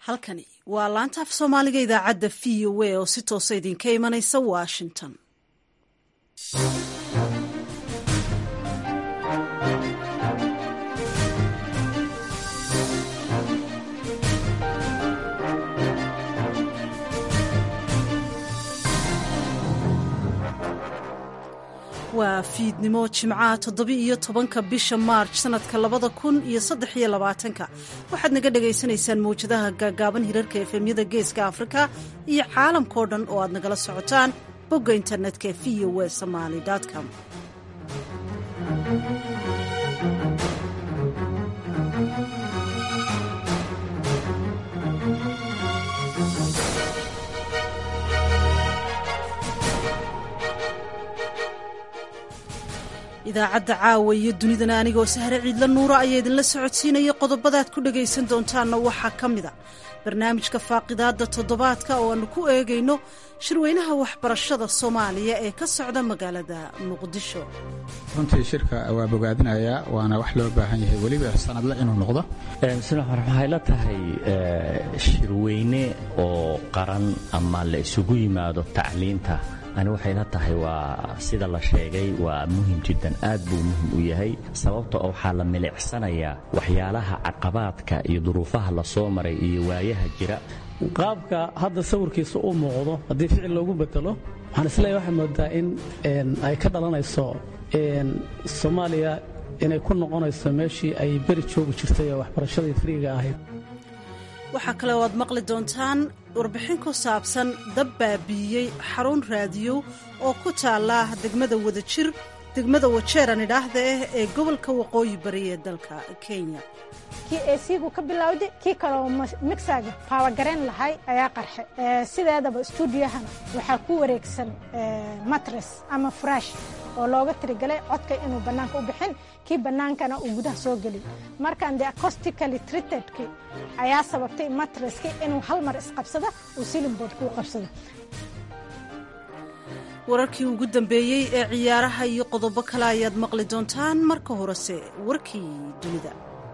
halkani waa laanta af soomaaliga idaacadda v o a oo si toosa idinka imanaysa washington waa fiidnimo jimcaha toddobi iyo tobanka bisha maarj sanadka labada kun iyo saddex iyo labaatanka waxaad naga dhagaysanaysaan mawjadaha gaagaaban hirarka efemyada geeska afrika iyo caalamkao dhan oo aad nagala socotaan bogga internetka e v o w somaly com idaacadda caawa iyo dunidana anigoo sahre ciidla nuura ayaa idinla socodsiinaya qodobadaad ku dhagaysan doontaanna waxaa ka mid a barnaamijka faaqidaadda toddobaadka oo aanu ku eegayno shirweynaha waxbarashada soomaaliya ee ka socda magaalada muqdisho runtii shirka waa bogaadinayaa waana wax loo baahan yahay weliba sanadle inuu noqdo waxay la tahay shirweyne oo qaran ama la isugu yimaado tacliinta ani waxay la tahay waa sida la sheegay waa muhim jiddan aad buu muhim u yahay sababta oo waxaa la milicsanayaa waxyaalaha caqabaadka iyo duruufaha la soo maray iyo waayaha jira qaabka hadda sawirkiisa u muuqdo haddii ficil loogu bedelo waxaan isleeyahay waxay moodaa in ay ka dhalanayso soomaaliya inay ku noqonayso meeshii ay beri joogi jirtay oo waxbarashadii friiga ahayd waxaa kale oo aad maqli doontaan warbixin ku saabsan dab baabiiyey xarun raadiyo oo ku taalla degmada wadajir degmada wajeeran idhaahda ah ee gobolka waqooyi bari ee dalka kenya kii esigu ka bilowday kii kaleo migsaga baawagarayn lahay ayaa qarxe sideedaba stuudiyahana waxaa ku wareegsan matres ama furash oo looga tirigalay codka inuu bannaanka u bixin kii bannaankana uu gudaha soo gelin markaan de acostically treatedki ayaa sababtay matreski inuu hal mar isqabsado uu silimbood kuu qabsado wararkii ugu dambeeyey ee ciyaaraha iyo qodobo kale ayaad maqli doontaan marka horese warkii dunida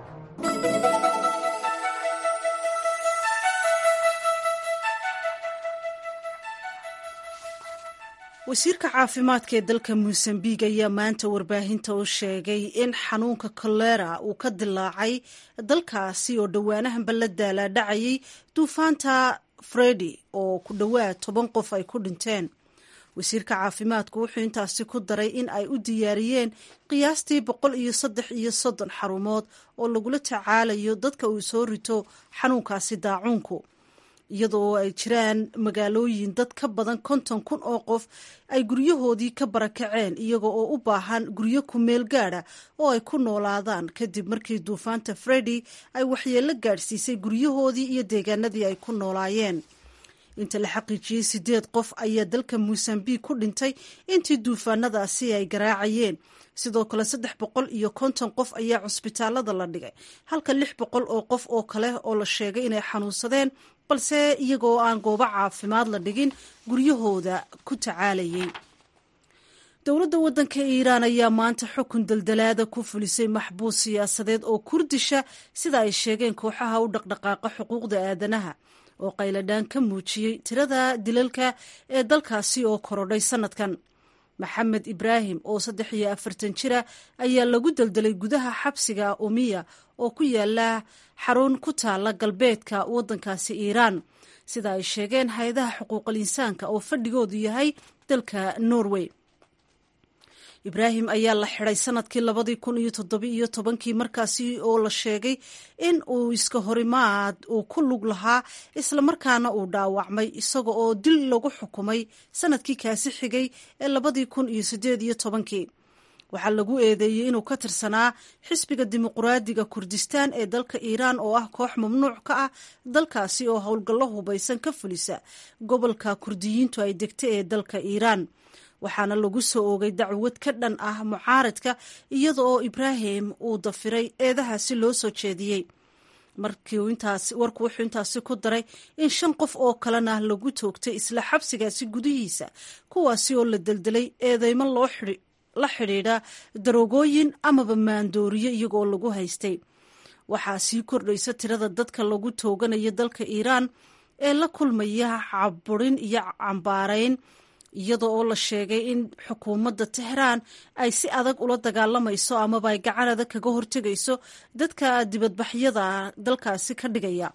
wasiirka caafimaadka ee dalka mosambiq ayaa maanta warbaahinta u sheegay in xanuunka kolera uu ka dilaacay dalkaasi oo dhowaanahanba la daalaadhacayay duufaanta fredi oo ku dhowaad toban qof ay ku dhinteen wasiirka caafimaadku wuxuu intaasi ku daray in ay u diyaariyeen qiyaastii boqol iyo saddex iyo soddon xarumood oo lagula tacaalayo dadka uu soo rito xanuunkaasi daacuunku iyadoo ay jiraan magaalooyin dad ka badan konton kun oo qof ay guryahoodii ka barakaceen iyaga oo u baahan guryo ku meel gaadha oo ay ku noolaadaan kadib markii duufaanta fredi ay waxyeello gaadhsiisay guryahoodii iyo deegaanadii ay ku noolaayeen inta la xaqiijiyey sideed qof ayaa dalka mosambiq ku dhintay intii duufaanadaasi ay garaacayeen sidoo kale saddex boqol iyo konton qof ayaa cusbitaalada la dhigay halka lix boqol oo qof oo kale oo la sheegay inay xanuunsadeen balse iyagoo aan goobo caafimaad la dhigin guryahooda ku tacaalayay dowladda waddanka iiraan ayaa maanta xukun daldalaada ku fulisay maxbuus siyaasadeed oo kurdisha sida ay sheegeen kooxaha u dhaqdhaqaaqa xuquuqda aadanaha oo qayladhaan ka muujiyey tirada dilalka ee dalkaasi oo korodhay sannadkan maxamed ibraahim oo saddex iyo afartan jira ayaa lagu deldelay gudaha xabsiga umiya oo ku yaala xarun ku taala galbeedka waddankaasi iiraan sida ay sheegeen hay-adaha xuquuqal insaanka oo fadhigoodu yahay dalka norway ibraahim ayaa la xidhay sanadkii labadii kun iyo toddobi iyo tobankii markaasi oo la sheegay in uu iska horimaad uu ku lug lahaa islamarkaana uu dhaawacmay isaga oo dil lagu xukumay sanadkii kaasi xigay ee labadii kun iyo siddeed iyo tobankii waxaa lagu eedeeyey inuu ka tirsanaa xisbiga dimuquraadiga kurdistaan ee dalka iiraan oo ah koox mamnuuc ka ah dalkaasi oo howlgallo hubaysan ka fulisa gobolka kurdiyiintu ay degta ee dalka iiraan waxaana lagu soo oogay dacwad ka dhan ah mucaaradka iyada oo ibraahim uu dafiray eedahaasi loo soo jeediyey warku wuxuu intaasi ku daray in shan qof oo kalena lagu toogtay isla xabsigaasi gudihiisa kuwaasi oo la deldelay eedeymo la xidhiidha daroogooyin amaba maandooriyo iyagoo lagu haystay waxaa sii kordhaysa tirada dadka lagu tooganayo dalka iiraan ee la kulmaya caburin iyo cambaarayn iyadoo oo la sheegay in xukuumadda tehraan ay si adag ula dagaalamayso amaba ay gacan adag kaga hortegayso dadka dibadbaxyada dalkaasi ka dhigaya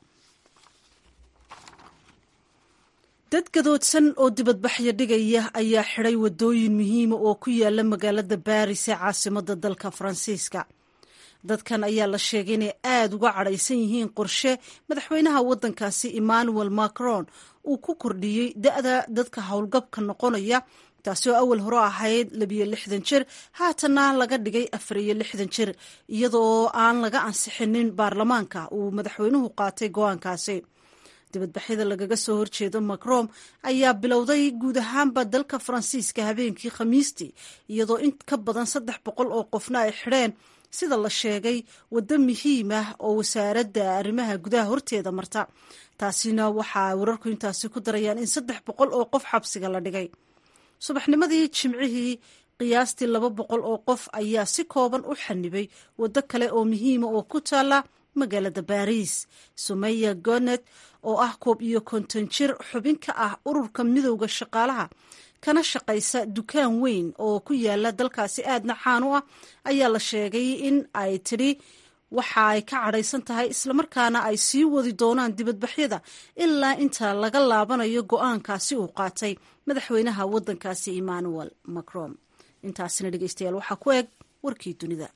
dad gadoodsan oo dibadbaxyo dhigaya ayaa xidhay waddooyin muhiima oo ku yaala magaalada baaris ee caasimada dalka faransiiska dadkan ayaa la sheegay inay aada uga cadhaysan yihiin qorshe madaxweynaha waddankaasi emmanuel macron uu ku kordhiyey da-da dadka howlgabka noqonaya taasi oo awal hore ahayd labiyo lixdan jir haatanna laga dhigay afar iyo lixdan jir iyadoo aan laga ansixinin baarlamaanka uu madaxweynuhu qaatay go-aankaasi dibadbaxyada lagaga soo horjeedo macron ayaa bilowday guud ahaanba dalka faransiiska habeenkii khamiistii iyadoo in ka badan saddex boqol oo qofna ay xidheen sida la sheegay waddo muhiim ah oo wasaaradda arrimaha gudaha horteeda marta taasina waxaa wararku intaasi ku darayaan in saddex boqol oo qof xabsiga la dhigay subaxnimadii jimcihii qiyaastii laba boqol oo qof ayaa si kooban u xanibay waddo kale oo muhiima oo ku taala magaalada baariis sumeya gonet oo ah koob iyo konton jir xubin ka ah ururka midowda shaqaalaha kana shaqaysa dukaan weyn oo ku yaala dalkaasi aadna caan u ah ayaa la sheegay in ay tidhi waxa ay ka cadhaysan tahay islamarkaana ay sii wadi doonaan dibadbaxyada ilaa inta laga laabanayo go-aankaasi uu qaatay madaxweynaha waddankaasi emmanuel macron intaasina dhegeystayaal waxaa ku eg warkii dunida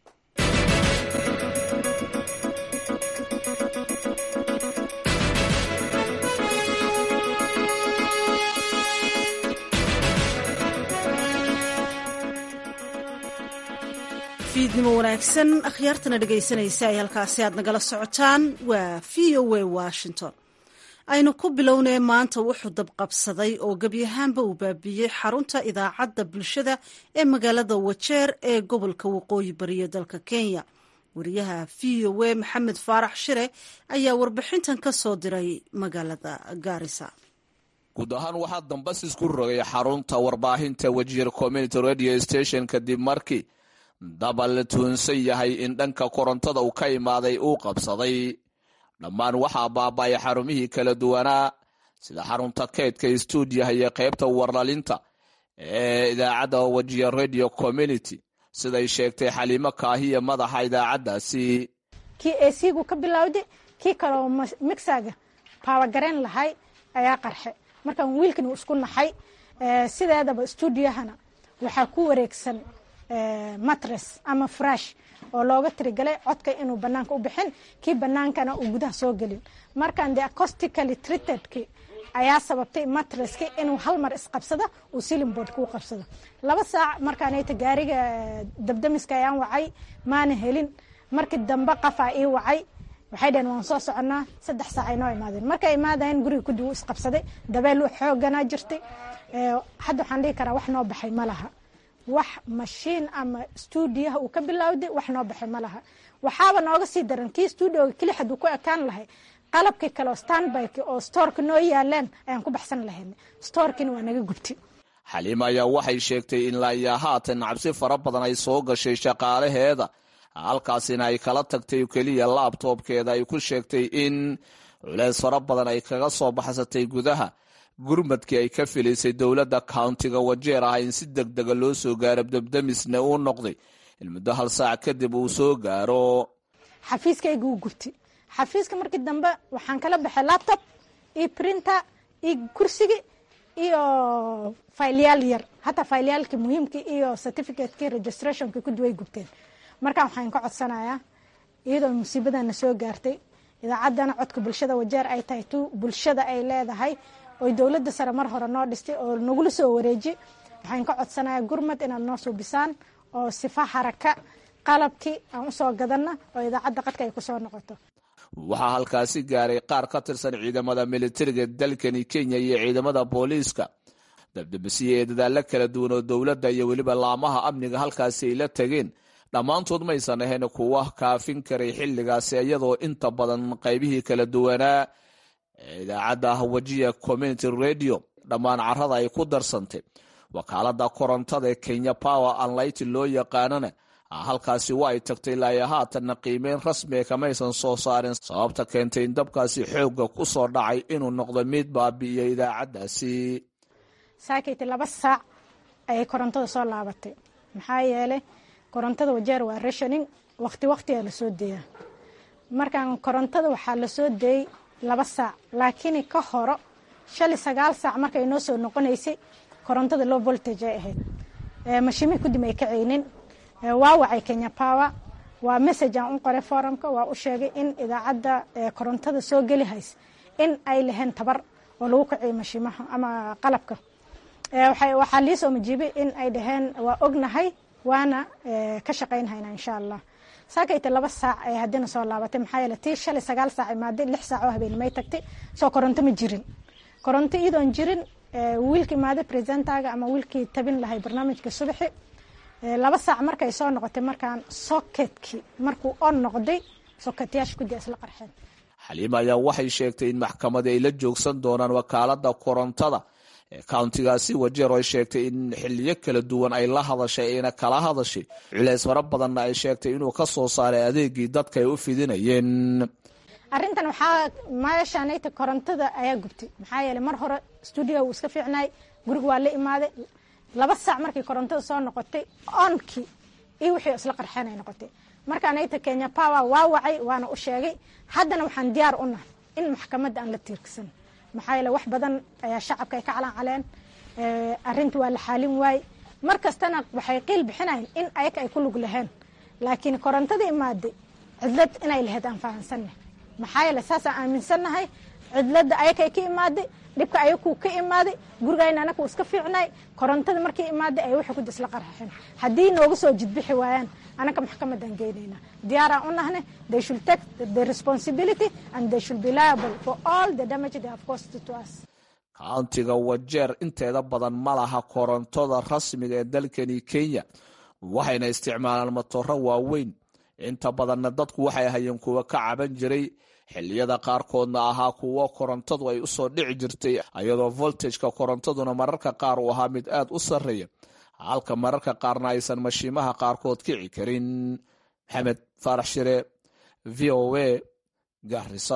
fiidnimo wanaagsan akhyaartana dhegaysanaysa ay halkaasi aad nagala socotaan waa v o a washington aynu ku bilownee maanta wuxuu dabqabsaday oo gebi ahaanba uu baabiiyey xarunta idaacadda bulshada ee magaalada wajeer ee gobolka waqooyi bariya dalka kenya wariyaha v o a maxamed faarax shire ayaa warbixintan ka soo diray magaalada gaarisa guud ahaan waxaa dambasis ku rogay xarunta warbaahinta wajiir community radio station kadib markii daba la tuunsan yahay in dhanka korontada uu ka imaaday uu qabsaday dhammaan waxaa baaba'ay xarumihii kala duwanaa sida xarunta keydka stuudiyaha iyo qaybta warlalinta ee idaacadda wajiya radio community siday sheegtay xaliimo kaahiya madaxa idaacaddaasi kii esigu ka bilowday kii kaloo mixaga baawagarayn lahay ayaa qarxe markaan wiilkan uu isku naxay sideedaba stuudiyahana waxaa ku wareegsan matres ama frash oo looga tirigalay codka inuu banaanka u bixin kii banaankana uu gudaha soo gelin markaan de acostically treatedki ayaa sababtay matreski inuu hal mar isqabsado uu silinboard kuu qabsado laba saac markaanayta gaariga dabdamiska ayaan wacay maana helin markii dambe qafaa ii wacay waxay dhaheen waan soo soconaa saddex saac ay noo imaadeen markay imaadayeen guriga kudib uu isqabsaday dabeel xooganaa jirtay hadda waxaan dhihi karaa wax noo baxay ma laha wax mashiin ama stuudiyaha uu ka bilowday wax noo baxay ma laha waxaaba nooga sii daran kii stuudioga keli haduu ku ekaan lahay qalabkii kale oo standbyki oo stoorka noo yaaleen ayaan ku baxsan lahayn stoorkiina waa naga gubtay xaliima ayaa waxay sheegtay in laayaa haatan cabsi fara badan ay soo gashay shaqaalaheeda halkaasina ay kala tagtay keliya laabtoobkeeda ay ku sheegtay in culeys fara badan ay kaga soo baxsatay gudaha gurmadkii ay ka filaysay dowladda countiga wajeer ah in si deg dega loo soo gaaro dabdamisna uu noqday in muddo hal saac kadib uu soo gaaro xafiiskayga uu gubtay xafiiska markii dambe waxaan kala baxay laptop iyo printer iyo kursigi iyo faylyaal yar hataa faylyaalkii muhiimkii iyo certificateki registrationki kudi way gubteen markaan waxaan ka codsanayaa iyadoo musiibadana soo gaartay idaacaddana codka bulshada wajeer ay tahay tu bulshada ay leedahay oy dowladda sare mar hore noo dhistay oo nagula soo wareeji waxaan ka codsanayaa gurmad inaad noo suubisaan oo sifa haraka qalabkii aan usoo gadanna oo idaacadda qadka ay kusoo noqoto waxaa halkaasi gaaray qaar ka tirsan ciidamada militariga dalkani kenya iyo ciidamada booliiska dabdabasiye ee dadaalo kala duwan oo dowladda iyo weliba laamaha amniga halkaasi ay la tageen dhammaantood maysan ahayn kuwa kaafin karay xilligaasi iyadoo inta badan qaybihii kala duwanaa idaacadda wajiya community radio dhammaan carada ay ku darsantay wakaalada korontada ee kenya power anlight loo yaqaanana halkaasi waa ay tagtay ilaa haatanna qiimeyn rasmiga kamaysan soo saarin sababta keentay in dabkaasi xoogga ku soo dhacay inuu noqdo mid baabi'iyo idaacaddaasi saakayta laba saac ayay korontada soo laabatay maxaa yeelay korontada wajeer waa rashoning waqti waqtigaa lasoo deeyaa markaan korontada waxaa lasoo deeyey laba saac laakiin ka horo shali sagaal saac markay noo soo noqonaysay korontada low voltage ay ahayd mashiimihii kudib ay kacaynin waa wacay kenya power waa message aan u qoray forumka waa u sheegay in idaacadda korontada soo geli hays in ay lahayn tabar oo lagu kaciyo mashiimaha ama qalabka waxaa lii soo majiibay in ay dhaheen waa ognahay waana ka shaqaynhayna insha allah saakayta laba saac ay haddina soo laabatay maxaa yeele tii shalay sagaal saac imaaday lix saac oo habeenimay tagtay soo koronto ma jirin koronto iyadoon jirin wiilka imaaday presentaga ama wiilkii tabin lahay barnaamijka subaxi laba saac markay soo noqotay markaan soketkii markuu on noqday soketyaasha kudi isla qarxeen xaliima ayaa waxay sheegtay in maxkamadi ay la joogsan doonaan wakaalada korontada ee countigaasi wajeer oo ay sheegtay in xiliyo kala duwan ay la hadashay ayna kala hadashay culeys fara badanna ay sheegtay inuu ka soo saaray adeegii dadka ay u fidinayeen arrintan waxaa meeshaanayta korontada ayaa gubtay maxaa yeeley mar hore stuudio wuu iska fiicnaay guriga waa la imaaday laba saac markii korontada soo noqotay onkii iyo wixii isla qarxeen ay noqotay markaanayta kenya power waa wacay waana u sheegay haddana waxaan diyaar u nahay in maxkamadda aan la tiirksan maxaa yeele wax badan ayaa shacabka ay ka calancaleen arrinta waa la xaalin waay mar kastana waxay qiil bixinayn in ayaga ay ku lug laheen laakiin korontada imaaday cidlad inay lahayd aan fahansannahy maxaa yeele saasaan aaminsannahay cidladda ayakay ka imaaday dhibka ayakuu ka imaaday gurigayna anaku iska fiicnay korontada markii imaaday ay waxay ku isla qarxeen haddii nooga soo jidbixi waayaan anaka maxkamadan geynaynaa diyaaraan u nahne they should take the responsibility and they should be liable for all the damage they have caused to us countiga wajeer inteeda badan ma laha korontada rasmiga ee dalkani kenya waxayna isticmaalaan matooro waaweyn inta badanna dadku waxay hayeen kuwa ka caban jiray xilliyada qaarkoodna ahaa kuwo korontadu ay usoo dhici jirtay iyadoo voltageka korontaduna mararka qaar uu ahaa mid aad u sarreeya halka mararka qaarna aysan mashiimaha qaarkood kici karin maxamed faarax shire v o a garisa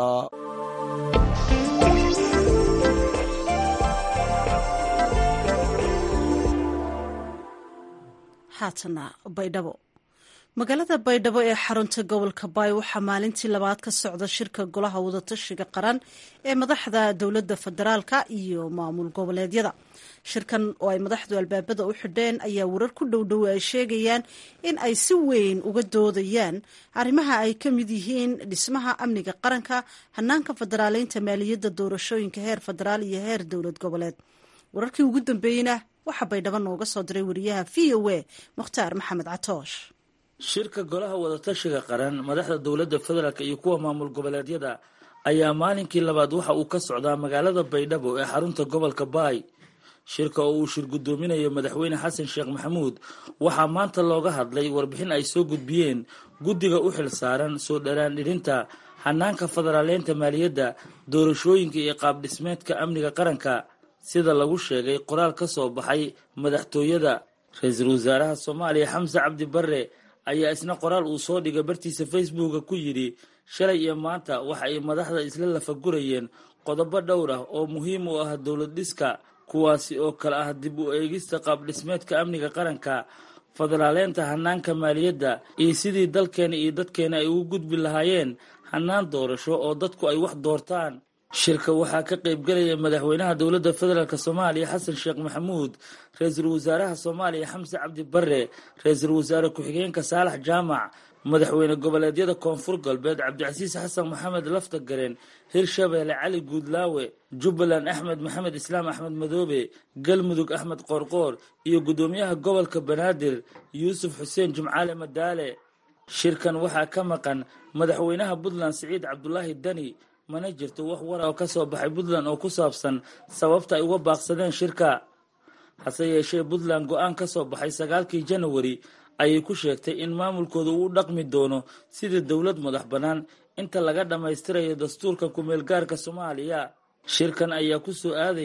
haatana baydhabo magaalada baydhabo ee xarunta gobolka baay waxaa maalintii labaad ka socda shirka golaha wadatashiga qaran ee madaxda dowladda federaalka iyo maamul goboleedyada shirkan oo ay madaxdu albaabada u xidheen ayaa warar ku dhowdhowe ay sheegayaan in ay si weyn uga doodayaan arrimaha ay ka mid yihiin dhismaha amniga qaranka hanaanka federaaleynta maaliyadda doorashooyinka heer federaal iyo heer dowlad goboleed wararkii ugu dambeeyeyna waxaa baydhabo nooga soo diray wariyaha v o a mukhtaar maxamed catoosh shirka golaha wadatashiga qaran madaxda dowladda federaalk iyo kuwa maamul goboleedyada ayaa maalinkii labaad waxa uu ka socdaa magaalada baydhabo ee xarunta gobolka baay shirka oo uu shir guddoominayo madaxweyne xasan sheekh maxamuud waxaa maanta looga hadlay warbixin ay soo gudbiyeen guddiga u xil saaran soo dharaandhirinta hanaanka federaaleynta maaliyadda doorashooyinka iyo qaabdhismeedka amniga qaranka sida lagu sheegay qoraal ka soo baxay madaxtooyada ra-iisul wasaaraha soomaaliya xamse cabdi barre ayaa isna qoraal uu soo dhigay bartiisa facebooka ku yidhi shalay iyo maanta waxa ay madaxda isla lafagurayeen qodobo dhowr ah oo muhiim u ah dowlad dhiska kuwaasi oo kale ah dib u eegista qaabdhismeedka amniga qaranka federaaleynta hanaanka maaliyadda iyo sidii dalkeena iyo dadkeena ay ugu gudbi lahaayeen hanaan doorasho oo dadku ay wax doortaan shirka waxaa ka qaybgelaya madaxweynaha dowladda federaalk soomaaliya xasan sheekh maxamuud ra-iisul wasaaraha soomaaliya xamse cabdi barre ra-iisul wasaare ku-xigeenka saalax jaamac madaxweyne goboleedyada koonfur galbeed cabdicasiis xasan maxamed lafta gareen hirshabeelle cali guudlaawe jubbaland axmed maxamed islaam axmed madoobe galmudug axmed qoorqoor iyo guddoomiyaha gobolka banaadir yuusuf xuseen jimcaale madaale shirkan waxaa ka maqan madaxweynaha puntland siciid cabdulaahi dani mana jirto wax wara oo ka soo baxay puntland oo ku saabsan sababta ay uga baaqsadeen shirka hase yeeshee puntland go-aan ka soo baxay sagaalkii janawari ayay ku sheegtay in maamulkooda uu dhaqmi doono sidii dowlad madax bannaan inta laga dhammaystirayo dastuurka ku-meelgaarka soomaaliya shirkan ayaa ku soo aadaya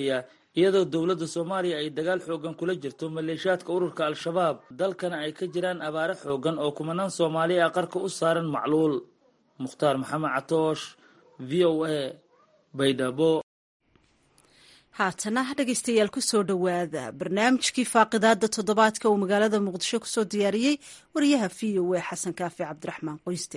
iyadoo dowladda soomaaliya ay dagaal xoogan kula jirto maleeshiyaadka ururka al-shabaab dalkana ay ka jiraan abaare xoogan oo kumanaan soomaali ah qarka u saaran macluul mukhtaar maxamed catoosh v o a baydhabo haatana dhegaystayaal kusoo dhowaada barnaamijkii faaqidaada toddobaadka uu magaalada muqdisho kusoo diyaariyey wariyaha v o a xasan kaafi cabdiraxmaan qoyste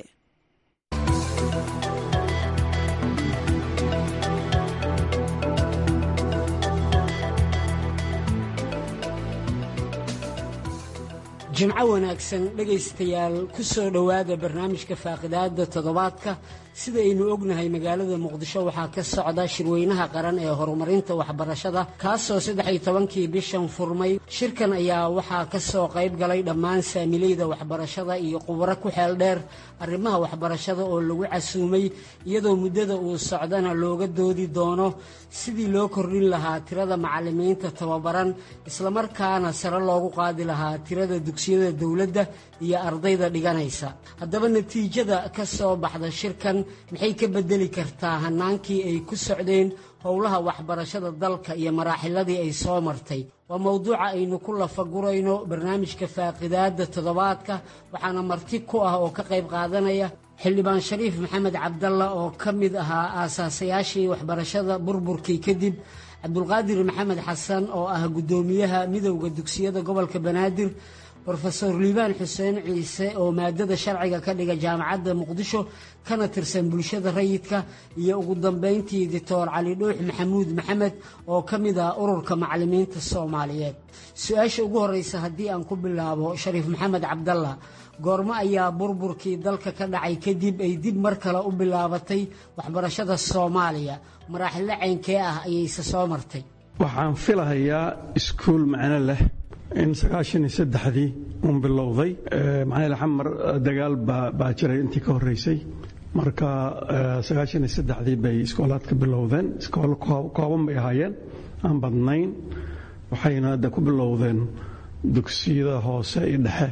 jimco wanaagsan dhegaystayaal ku soo dhowaada barnaamijka faaqidaada toddobaadka sidaynu ognahay magaalada muqdisho waxaa ka socda shirweynaha qaran ee horumarinta waxbarashada kaasoo saddex-iyo tobankii bishan furmay shirkan ayaa waxaa ka soo qayb galay dhammaan saamileyda waxbarashada iyo khubaro ku xeel dheer arrimaha waxbarashada oo lagu casuumay iyadoo muddada uu socdana looga doodi doono sidii loo kordhin lahaa tirada macallimiinta tababaran islamarkaana sare loogu qaadi lahaa tirada dugsiyada dowladda iyo ardayda dhiganaysa haddaba natiijada ka soo baxda shirkan maxay ka beddeli kartaa hannaankii ay ku socdeen howlaha waxbarashada dalka iyo maraaxiladii ay soo martay waa mowduuca aynu ku lafagurayno barnaamijka faaqidaadda toddobaadka waxaana marti ku ah oo ka qayb qaadanaya xildhibaan shariif maxamed cabdalla oo ka mid ahaa aasaasayaashii waxbarashada burburkii kadib cabdulqaadir maxamed xasan oo ah guddoomiyaha midowda dugsiyada gobolka banaadir rofeor liibaan xuseen ciise oo maadada sharciga ka dhiga jaamacadda muqdisho kana tirsan bulshada rayidka iyo ugu dambayntii doctor cali dhuux maxamuud maxamed oo ka mid ah ururka macallimiinta soomaaliyeed su-aasha ugu horeysa haddii aan ku bilaabo shariif maxamed cabdalla goormo ayaa burburkii dalka ka dhacay kadib ay dib mar kale u bilaabatay waxbarashada soomaaliya maraaxilo ceynkee ah ayayse soo martay waxaan filahayaa iskuul macno leh in sagaashan iyo saddexdii uun bilowday maxaa xamar dagaal baa jiray intii ka horreysay marka sagaashan iyo saddexdii bay iskoolaadka bilowdeen iskoolo kooban bay ahaayeen aan badnayn waxayna hadda ku bilowdeen dugsiyada hoose iyo dhexe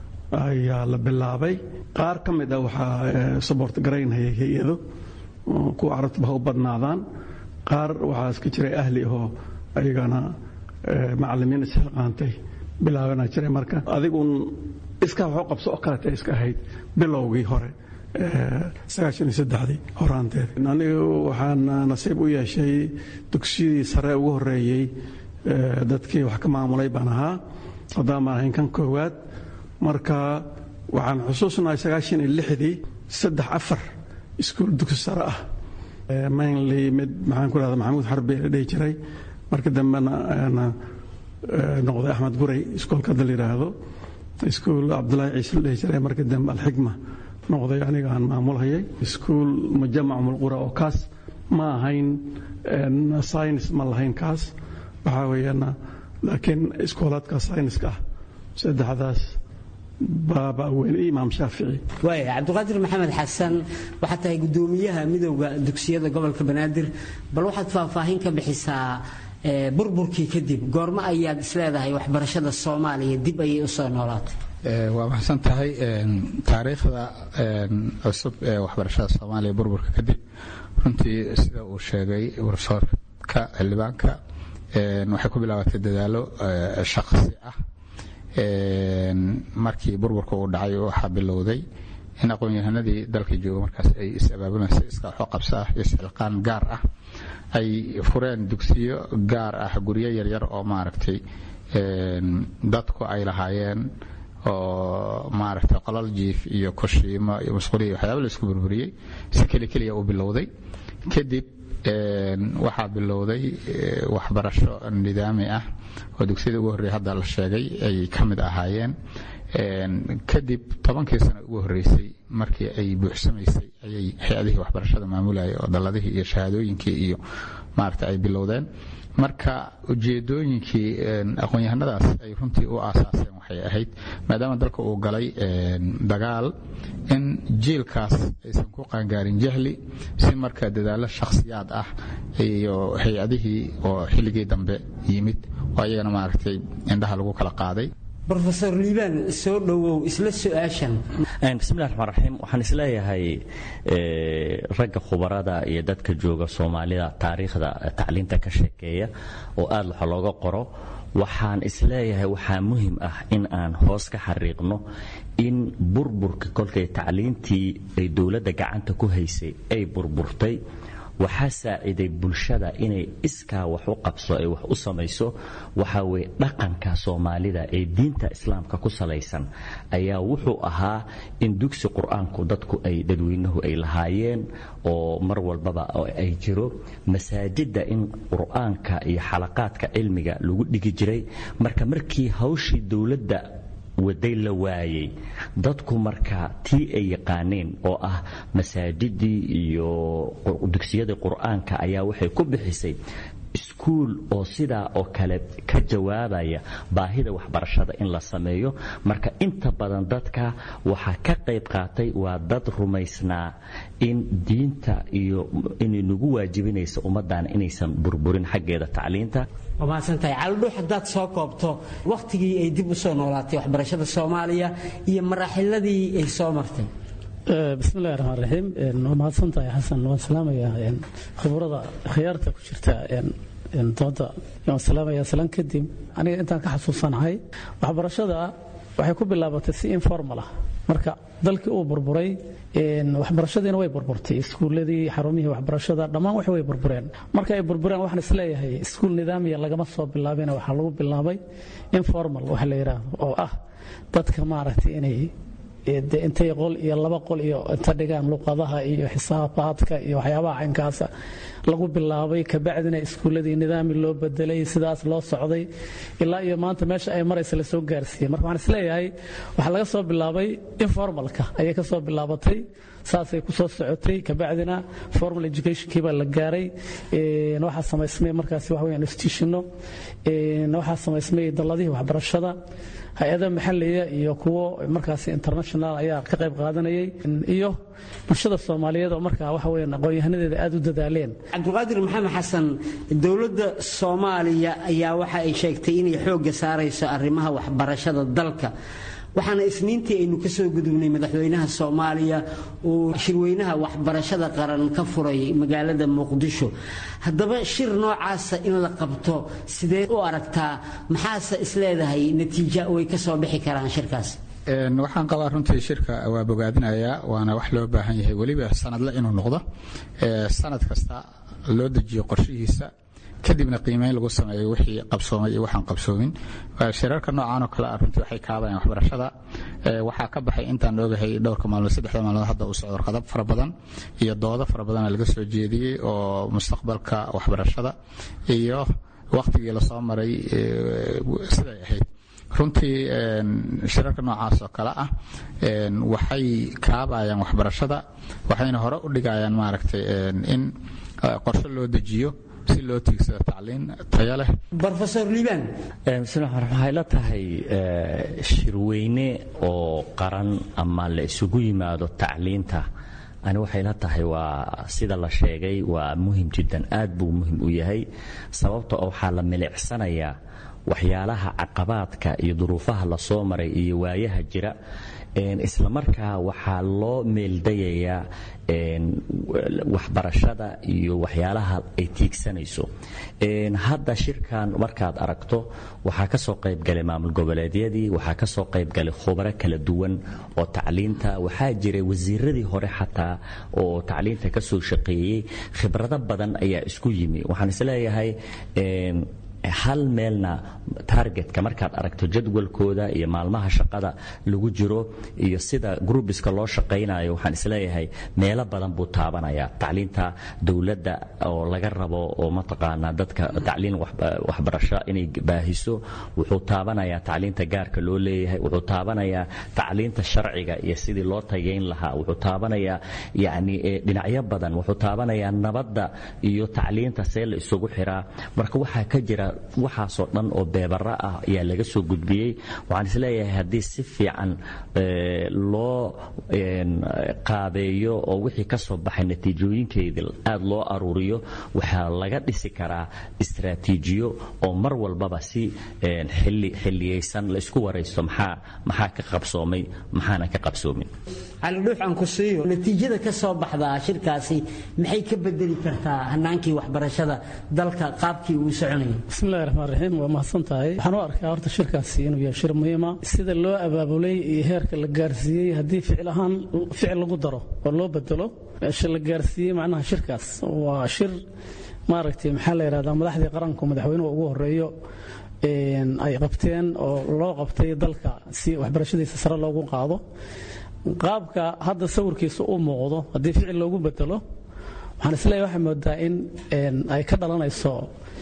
ayaa la bilaabay qaar ka mid ah waxaa sabort garaynhayay hay-ado kuwa carabtaba ha u badnaadaan qaar waxaa iska jiray ahli ahoo ayagana macallimiin isxilqaantay bilaabana jiray marka adiguun iskaa waxu qabso oo kaleta iska ahayd bilowgii hore sagaashan iyo saddexdii horaanteed anigu waxaan nasiib u yeeshay dugsiyadii sare ugu horreeyey dadkii wax ka maamulay baan ahaa haddaan baan ahayn kan koowaad marka waxaan xusuusnahay sagaashan iyo lixdii saddex afar iskuul dugsi sare ah mainly mid maxaan ku rahda maxamuud xarbi la dhihi jiray marka dambena noqday axmed guray iskoolka hadda la yidhaahdo iskuul cabdulaahi ciise la dhihi jiray marka dambe alxikma noqday aniga aan maamulhayay iskuul mujamac mulqura oo kaas ma ahayn science ma lahayn kaas waxaa weeyaan laakiin iskoolaadka scienska ah saddexdaas baaba weyn imaam shaafici waaya cabdiqaadir maxamed xasan waxaad tahay guddoomiyaha midowda dugsiyada gobolka banaadir bal waxaad faahfaahin ka bixisaa burburkii kadib goormo ayaad isleedahay waxbarashada soomaaliya dib ayay u soo noolaatay waa maxsan tahay taariikhda cusub ee waxbarashada soomaaliya burburka kadib runtii sida uu sheegay warsoorka xildhibaanka waxay ku bilaabatay dadaalo shaqsi ah markii burburka uu dhacay waxaa bilowday in aqoon-yahanadii dalka jooga markaas ay is-abaabulaysa iska waxo qabsa ah isxilqaan gaar ah ay fureen dugsiyo gaar ah guryo yaryar oo maaragtay dadku ay lahaayeen oo maaragtay qolal jiif iyo kushiimo iyo musquliya waxyaaba la isku burburiyey si keli keliya uu bilowday kadib waxaa bilowday waxbarasho nidaami ah oo dugsiyada ugu horreeya hadda la sheegay ay ka mid ahaayeen kadib tobankii sano ugu horreysay markii ay buuxsamaysay ayay hay-adihii waxbarashada maamulayay oo dalladihii iyo shahaadooyinkii iyo maaragta ay bilowdeen marka ujeedooyinkii aqoon-yahanadaas ay runtii u aasaaseen waxay ahayd maadaama dalka uu galay dagaal in jiilkaas aysan ku qaangaarin jahli si marka dadaallo shakhsiyaad ah iyo hay-adihii oo xilligii dambe yimid oo ayagana maaragtay indhaha lagu kala qaaday rofeor liibaan soo dhowow isla su-aashan bismillahi raxmaan raxiim waxaan isleeyahay ragga khubarada iyo dadka jooga soomaalida taariikhda tacliinta ka sheekeeya oo aad waxa looga qoro waxaan isleeyahay waxaa muhim ah in aan hoos ka xariiqno in burburka kolkay tacliintii ay dowladda gacanta ku haysay ay burburtay waxaa saaciday bulshada inay iskaa wax u qabso ay wax u samayso waxaa weye dhaqanka soomaalida ee diinta islaamka ku salaysan ayaa wuxuu ahaa in dugsi qur-aanku dadku ay dadweynuhu ay lahaayeen oo mar walbaba ay jiro masaajidda in qur-aanka iyo xalaqaadka cilmiga lagu dhigi jiray marka markii hawshii dowladda waday la waayey dadku marka tii ay yaqaaneen oo ah masaajidii iyo dugsiyadii qur-aanka ayaa waxay ku bixisay iskuul oo sidaa oo kale ka jawaabaya baahida waxbarashada in la sameeyo marka inta badan dadka waxaa ka qayb qaatay waa dad rumaysnaa in diinta iyo inay nagu waajibinaysa ummaddan inaysan burburin xaggeeda tacliinta waa mahadsantahay caldhuux haddaad soo koobto wakhtigii ay dib u soo noolaatay waxbarashada soomaaliya iyo maraaxiladii ay soo martay bismillahi raxmaan raxiim waa mahadsantahay xasan waan salaamayaa khibrada khiyaarta ku jirta dooda waan salaamayaa salan kadib aniga intaan ka xasuusanahay waxbarashada waxay ku bilaabatay si informal ah marka dalkii uu burburay waxbarashadiina way burburtay iskuuladii xarumihii waxbarashada dhammaan wax way burbureen marka ay burbureen waxaan isleeyahay iskuul nidaamiya lagama soo bilaabina waxaa lagu bilaabay informal waxa la yidhaahdo oo ah dadka maaragtay inay de intay qol iyo laba qol iyo inta dhigaan luqadaha iyo xisaabaadka iyo waxyaabaha caynkaasa lagu bilaabay kabacdina iskuuladii nidaami loo bedelay sidaas loo socday ilaa iyo maanta meesha ay maraysa lasoo gaarsiiyey marka waxaan isleeyahay waxaa laga soo bilaabay informalka ayay ka soo bilaabatay saasay ku soo socotay kabacdina formal educationkii baa la gaaray waxaa samaysmay markaasi waxa weyaan institutionno waxaa samaysmay dalladihii waxbarashada hay-ada maxaliya iyo kuwo markaasi international ayaa ka qayb qaadanayay iyo bulshada soomaaliyeed oo markaa waxa weeyaan aqoon-yahanadeeda aad u dadaaleen cabdiqaadir maxamed xasan dowladda soomaaliya ayaa waxa ay sheegtay inay xoogga saarayso arrimaha waxbarashada dalka waxaana isniintii aynu ka soo gudubnay madaxweynaha soomaaliya uu shirweynaha waxbarashada qaran ka furay magaalada muqdisho haddaba shir noocaasa in la qabto sidee u aragtaa maxaase isleedahay natiija way ka soo bixi karaan shirkaas waxaan qabaa runtii shirka waa bogaadinayaa waana wax loo baahan yahay weliba sanadle inuu noqdo sanad kasta loo dejiyo qorshihiisa kadibna qiimeyn lagu sameeyo wixii qabsoomay iyo waxaan qabsoomin shirarka noocan oo kale ah runtii waxay kaabayaan waxbarashada waxaa ka baxay intaan ogahay dhowrka maalmood saddexda maalmood hadda uu socdo warqado fara badan iyo doodo fara badana laga soo jeediyey oo mustaqbalka waxbarashada iyo wakhtigii lasoo maray siday ahayd runtii shirarka noocaas oo kale ah waxay kaabayaan waxbarashada waxayna hore u dhigayaan maaragtay in qorshe loo dejiyo si loo tiigsado tacliin tayo leh rofesor liibaan waxay la tahay shirweyne oo qaran ama la isugu yimaado tacliinta ani waxay la tahay waa sida la sheegay waa muhim jiddan aad buu muhim u yahay sababta oo waxaa la milicsanayaa waxyaalaha caqabaadka iyo duruufaha lasoo maray iyo waayaha jira isla markaa waxaa loo meeldayayaa waxbarashada iyo waxyaalaha ay tiigsanayso hadda shirkan markaad aragto waxaa ka soo qaybgalay maamul goboleedyadii waxaa ka soo qaybgalay khubaro kala duwan oo tacliinta waxaa jiray wasiiradii hore xataa oo tacliinta ka soo shaqeeyey khibrado badan ayaa isku yimi waxaan isleeyahay hal meelna targetka markaad aragto jadwalkooda iyo maalmaha shaqada lagu jiro iyo sida grubiska loo shaqaynayo waxaan isleeyahay meelo badan buu taabanaya tacliinta dowladda oo laga rabo oo mataqaanaa dadka tacliin waxbarasho inay baahiso wuxuu taabanayaa tacliinta gaarka loo leeyahay wuxuu taabanayaa tacliinta sharciga iyo sidii loo tageyn lahaa wuxuu taabanayaa yani dhinacyo badan wuxuu taabanayaa nabadda iyo tacliinta see la isugu xiraa marka waxaa ka jira waxaasoo dhan oo beebara ah ayaa laga soo gudbiyey waxaan isleeyahay haddii si fiican loo qaabeeyo oo wixii ka soo baxay natiijooyinkeedii aad loo aruuriyo waxaa laga dhisi karaa istraatiijiyo oo mar walbaba si xilliyaysan la isku waraysto maxaa maxaa ka qabsoomay maxaanan ka qabsoomin calidhuux aan ku siiyo natiijada ka soo baxdaa shirkaasi maxay ka bedeli kartaa hanaankii waxbarashada dalka qaabkii uu soconayay bismillahi raxmaan raxiim waa mahadsan tahay waxaan u arkaa horta shirkaasi inuu yahay shir muhiima sida loo abaabulay iyo heerka la gaarsiiyey haddii ficil ahaan ficil lagu daro oo loo bedelo meesha la gaarsiiyey macnaha shirkaas waa shir maaragtay maxaa la yidhahdaa madaxdii qaranku madaxweynuhu ugu horeeyo ay qabteen oo loo qabtay dalka si waxbarashadiisa sare loogu qaado qaabka hadda sawirkiisa u muuqdo haddii ficil loogu bedelo waxaan isleeyahay waxay moodaa in ay ka dhalanayso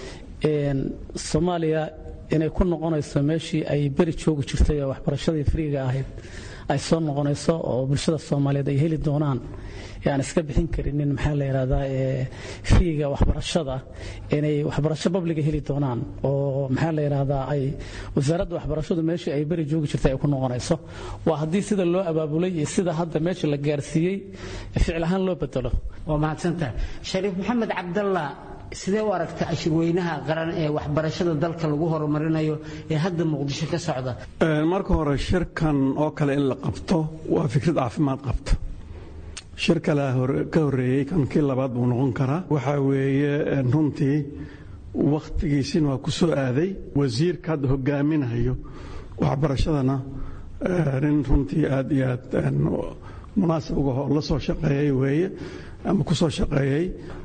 soomaaliya inay ku noqonayso meeshii ay beri joogi jirtay oo waxbarashadii friiga ahayd ay soo noqonayso oo bulshada soomaaliyeed ay heli doonaan aan iska bixin karinin maxaa la yidhahdaa friiga waxbarashada inay waxbarasho babliga heli doonaan oo maxaa la yidhahdaa ay wasaaradda waxbarashadu meeshii ay beri joogi jirtay ay ku noqonayso waa haddii sida loo abaabulay iyo sida hadda meesha la gaarsiiyey ficil ahaan loo bedelo waa mahadsantahay shariif maxamed cabdalla sidee u aragta ashirweynaha qaran ee waxbarashada dalka lagu horumarinayo ee hadda muqdisho ka socda marka hore shirkan oo kale in la qabto waa fikrad caafimaad qabta shir kale ka horeeyey kan kii labaad buu noqon karaa waxaa weeye runtii wakhtigiisina waa ku soo aaday wasiirka hadda hogaaminayo waxbarashadana nin runtii aad iyo aad munaasib uga la soo shaqeeyey weeye ama ku soo shaqeeyey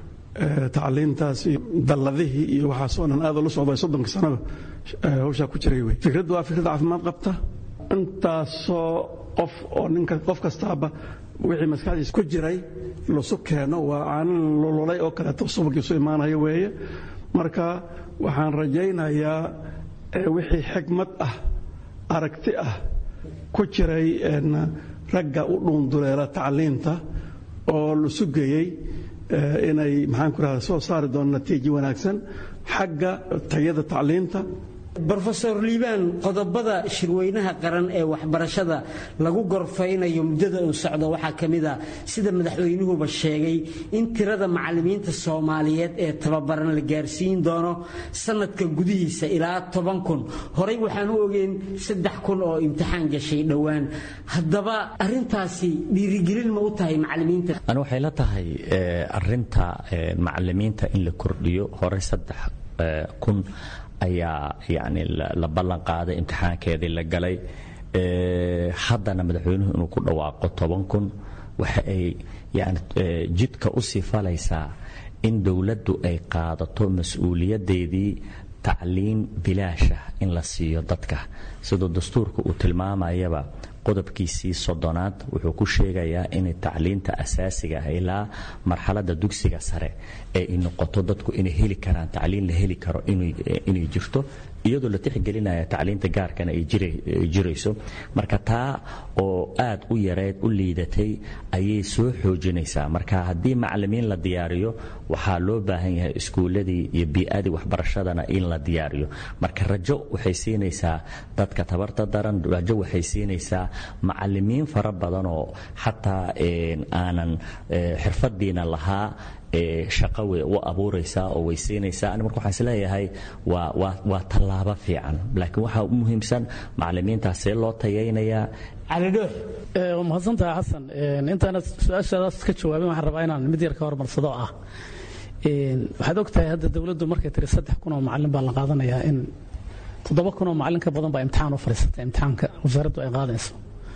tacliintaas iyo dalladihii iyo waxaasoo dhan aad la socday soddonka sanaba hawshaa ku jiray wey fikraddu waa fikrad caafimaad qabta intaasoo qof oo ninka qof kastaaba wixii maskaxdiisa ku jiray lasu keeno waa caanin lululay oo kaleeto subagiisu imaanaya weeye marka waxaan rajaynayaa wixii xigmad ah aragti ah ku jiray ragga u dhuunduleela tacliinta oo la sugayey inay maxaan ku rahda soo saari doona natiijo wanaagsan xagga tayada tacliinta brofesor liibaan qodobada shirweynaha qaran ee waxbarashada lagu gorfaynayo muddada uu socdo waxaa ka mid a sida madaxweynuhuba sheegay in tirada macallimiinta soomaaliyeed ee tababaran la gaarsiin doono sanadka gudihiisa ilaa toban kun horey waxaan u ogeyn saddex kun oo imtixaan gashay dhowaan haddaba arintaasi dhiirigelin ma u tahay macallimiinta ani waxay la tahay arinta macallimiinta in la kordhiyo horey saddex kun ayaa yani la ballan qaaday imtixaankeedii la galay haddana madaxweynuhu inuu ku dhawaaqo toban kun waxa ay yani jidka u sii falaysaa in dowladdu ay qaadato mas-uuliyaddeedii tacliin bilaashah in la siiyo dadka siduu dastuurka uu tilmaamayaba qodobkiisii soddonaad wuxuu ku sheegayaa inay tacliinta asaasiga ah ilaa marxaladda dugsiga sare ee ay noqoto dadku inay heli karaan tacliin la heli karo inay jirto iyadoo la tixgelinaya tacliinta gaarkana ay jirayso marka taa oo aad u yareed u liidatay ayay soo xoojinaysaa marka haddii macallimiin la diyaariyo waxaa loo baahan yahay iskuulladii iyo bii'adii waxbarashadana in la diyaariyo marka rajo waxay siinaysaa dadka tabarta daran rajo waxay siinaysaa macallimiin fara badan oo xataa aanan xirfadiina lahaa shaqa way u abuuraysaa oo way siinaysaa ani marka waxaan isleeyahay waa waa waa tallaabo fiican laakiin waxaa u muhiimsan macallimiintaas see loo tayaynayaa calidhoox waa mahadsantaha xasan intaana su-aashaadaas ka jawaabin waxaan rabaa inaan mid yar ka hormarsado ah waxaad og tahay hadda dowladdu markay tiri saddex kun oo macallin baa la qaadanayaa in toddoba kun oo macallin ka badan baa imtixaan u fadhiisatay imtixaanka wasaaraddu ay qaadayso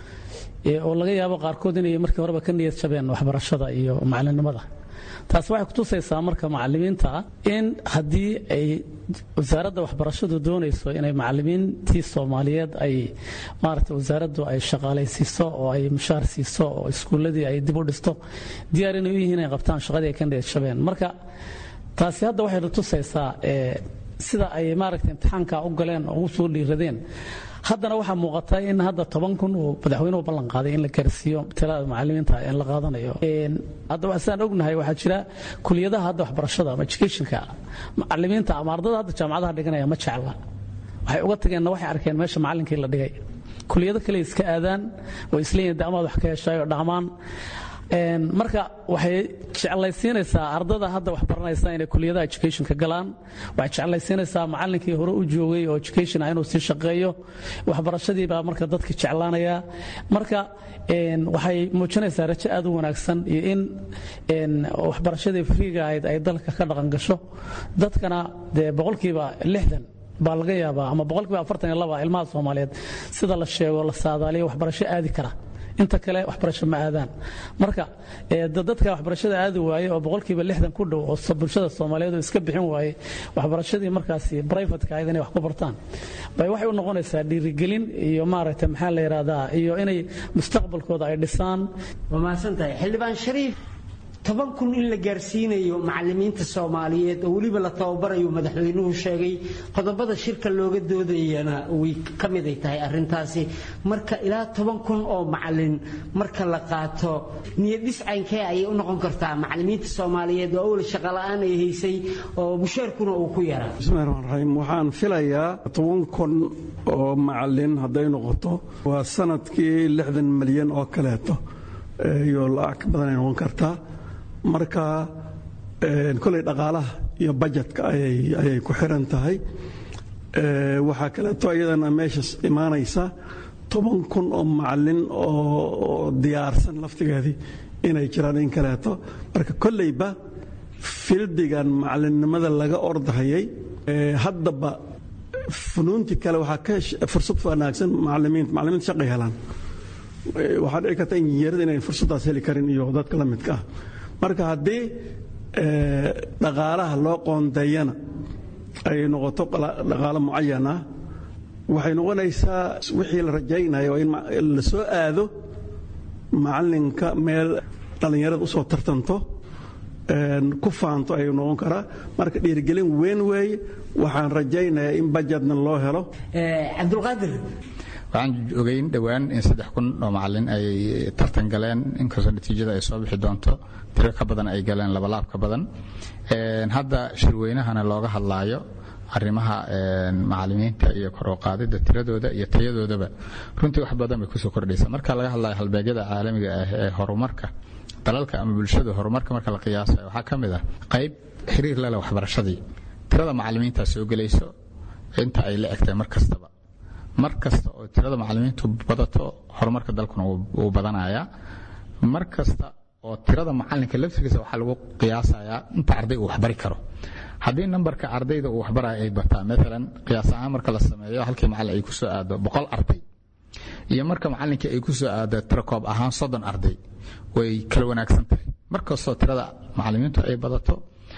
oo laga yaabo qaarkood inay markii horeba ka niyad jabeen waxbarashada iyo macallinnimada taas waxay kutusaysaa marka macallimiinta in haddii ay wasaaradda waxbarashadu doonayso inay macallimiintii soomaaliyeed ay maaragta wasaaraddu ay shaqaalaysiiso oo ay mushaar siiso oo iskuulladii ay dib u dhisto diyaar inay u yihiin inay qabtaan shaqadii ay ka niyad jabeen marka taasi hadda waxay tusaysaa sida ay maaragta imtixaanka u galeen oo u soo dhiiradeen haddana waxaa muuqata in hadda toban kun uu madaxweynuhu ballan qaaday in la gaarsiiyo tirada macalimiinta in la qaadanayo hadda sidaan ognahay waxaa jira kuliyadaha hadda waxbarashada ama educationka macalimiinta ama ardada hadda jaamacadaha dhiganaya ma jecla waxay uga tageenna waxay arkeen meesha macallinkii la dhigay kuliyado kale iska aadaan way isleeyihin de amaad wax ka heshayo dhammaan marka waxay jeclaysiinaysaa ardada hadda wax baranaysa inay kuliyadaha educationka galaan waxay jeclaysiinaysaa macallinkii hore u joogay oo education ah inuu sii shaqeeyo waxbarashadii baa marka dadka jeclaanaya marka waxay muujinaysaa rajo aad u wanaagsan iyo in waxbarashadii friiga ahayd ay dalka ka dhaqan gasho dadkana dee boqolkiiba lixdan baa laga yaabaa ama boqolkiiba afartan iyo laba ilmaha soomaaliyeed sida la sheego la saadaaliyo waxbarasho aadi kara inta kale waxbarasho ma aadaan marka dadka waxbarashada aadi waaye oo boqolkiiba lixdan ku dhow oo bulshada soomaaliyeed oo iska bixin waaye waxbarashadii markaasi brivatka ahayd inay wax ku bartaan bay waxay u noqonaysaa dhiirigelin iyo maaragtay maxaa la yidhahdaa iyo inay mustaqbalkooda ay dhisaan waa mahadsan tahay xildhibaan shariif toban kun in la gaarsiinayo macalimiinta soomaaliyeed oo weliba la tababarayo madaxweynuhu sheegay qodobada shirka looga doodayana way ka miday tahay arintaasi marka ilaa toban kun oo macalin marka la qaato niyadhis caynkee ayay u noqon kartaa macalimiinta soomaaliyeed oo awal shaqola'aan ay haysay oo mushaarkuna uu ku yaraa bismillahi raxmaan raxiim waxaan filayaa toban kun oo macalin hadday noqoto waa sanadkii lixdan milyan oo kaleeto iyo lacag ka badan ay noqon kartaa marka koley dhaqaalaha iyo bajetka ayay ku xiran tahay waxaa kaleeto iyadana meesha imaanaysa toban kun oo macalin oo diyaarsan laftigeedii inay jiraan in kaleeto marka kolleyba fildigan macalinnimada laga ordahayay haddaba funuuntii kale waxaa ka fursad wanaagsan macalimiinta macalimiinta shaqay helaan waxaa dhici karta injineerada inayn fursaddaas heli karin iyo dadka la midka ah marka haddii dhaqaalaha loo qoondeeyana ay noqoto dhaqaalo mucayan ah waxay noqonaysaa wixii la rajaynayo in la soo aado macalinka meel dhallinyarada usoo tartanto ku faanto ayuu noqon karaa marka dhiirigelin weyn weeye waxaan rajaynayaa in bajetna loo helo cabdulqaadir waxaan ogeyn dhowaan in saddex kun oo macalin ay tartan galeen inkastoo natiijada ay soo bixi doonto tiro ka badan ay galeen labalaab ka badan hadda shirweynahana looga hadlaayo arrimaha macalimiinta iyo kor u qaadida tiradooda iyo tayadoodaba runtii wax badan bay kusoo kordhaysa marka laga hadlayo halbeegyada caalamiga ah ee horumarka dalalka ama bulshada horumarka marka la qiyaasayo waxaa ka mid ah qayb xiriir lale waxbarashadii tirada macalimiintaa soo gelayso inta ay la egtahay mar kastaba mar kasta oo tirada macalimiintu badato horumarka dalkuna wuu badanayaa mar kasta oo tirada macalinka laftigiisa waxaa lagu qiyaasayaa inta arday uu waxbari karo haddii nambarka ardayda uu waxbaraya ay bataa maalan qiyaas ahaan marka la sameeyo halkii macalin ay ku soo aado boqol arday iyo marka macalinkii ay ku soo aado tirakoob ahaan soddon arday way kala wanaagsan tahay mar kastoo tirada macalimiintu ay badato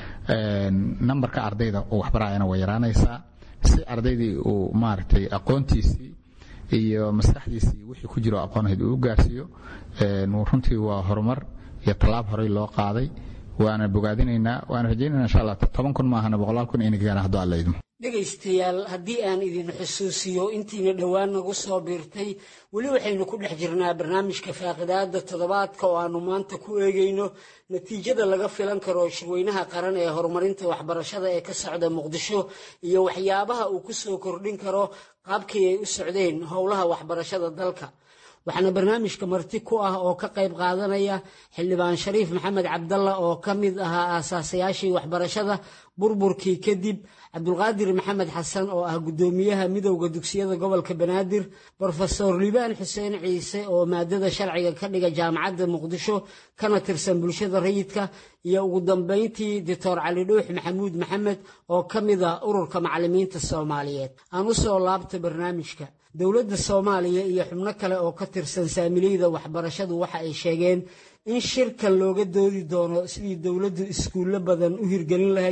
nambarka ardayda uu waxbarayana way yaraanaysaa si ardaydii uu maaragtay aqoontiisii iyo maskaxdiisii wixii ku jiro aqoonahayd uu u gaarsiiyo runtii waa horumar iyo tallaab horey loo qaaday waana bogaadinaynaa waana rajaynayna insha allah toban kun maahana boqolaal kun inay gaaraan hadduu alla idmo dhegaystayaal haddii aan idin xusuusiyo intiina dhowaan nagu soo biirtay weli waxaynu ku dhex jirnaa barnaamijka faaqidaada toddobaadka oo aanu maanta ku eegayno natiijada laga filan karo shirweynaha qaran ee horumarinta waxbarashada ee ka socda muqdisho iyo waxyaabaha uu ku soo kordhin karo qaabkii ay u socdeen howlaha waxbarashada dalka waxaana barnaamijka marti ku ah oo ka qayb qaadanaya xildhibaan shariif maxamed cabdalla oo ka mid ahaa aasaasayaashii waxbarashada burburkii kadib cabdulqaadir maxamed xasan oo ah guddoomiyaha midowda dugsiyada gobolka banaadir brofesor liibaan xuseen ciise oo maadada sharciga ka dhiga jaamacadda muqdisho kana tirsan bulshada rayidka iyo ugu dambayntii doctor cali dhuux maxamuud maxamed oo ka mid ah ururka macalimiinta soomaaliyeed aan u soo laabta barnaamijka dowladda soomaaliya iyo xubno kale oo ka tirsan saamileyda waxbarashadu waxa ay sheegeen in shirkan looga doodi doono sidii dowladdu iskuullo badan u hirgelin lahayd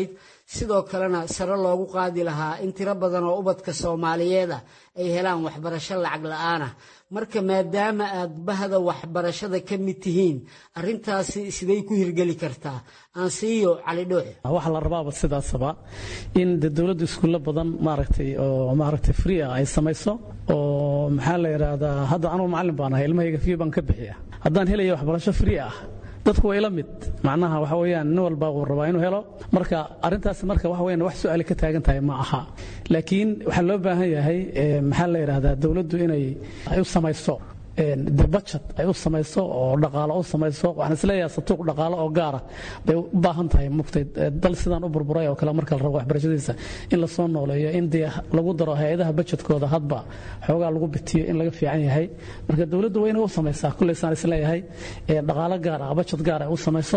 sidoo kalena sare loogu qaadi lahaa in tiro badan oo ubadka soomaaliyeeda ay helaan waxbarasho lacag la'aana marka maadaama aad bahda waxbarashada ka mid tihiin arintaasi siday ku hirgeli kartaa aansiiyo cali dhooxe waxaa la rabaaba sidaasaba in de dowladda iskuulla badan maaragtay oo maaragtay free ah ay samayso oo maxaa la yidhaahdaa hadda anugu macallin baan ahay ilmahayga fiyo baan ka bixiya haddaan helaya waxbarasho free ah dadku way la mid macnaha waxa weeyaan nin walba uu rabaa inuu helo marka arrintaas marka waxa weeyaan wax su'aali ka taagan tahay ma aha laakiin waxaa loo baahan yahay maxaa la yidhaahdaa dowladdu inay ay u samayso de budget ay u samayso oo dhaqaalo u samayso waxaan isleeyahay satuuq dhaqaalo oo gaara bay u baahan tahay muftay dal sidaan u burburay oo kale marka la rabo waxbarashadiisa in la soo nooleeyo in dee lagu daro hay-adaha budgetkooda hadba xoogaa lagu bitiyo in laga fiican yahay marka dowladdu waa inay u samaysaa kulley saan isleeyahay dhaqaalo gaar ah budget gaar ay u samayso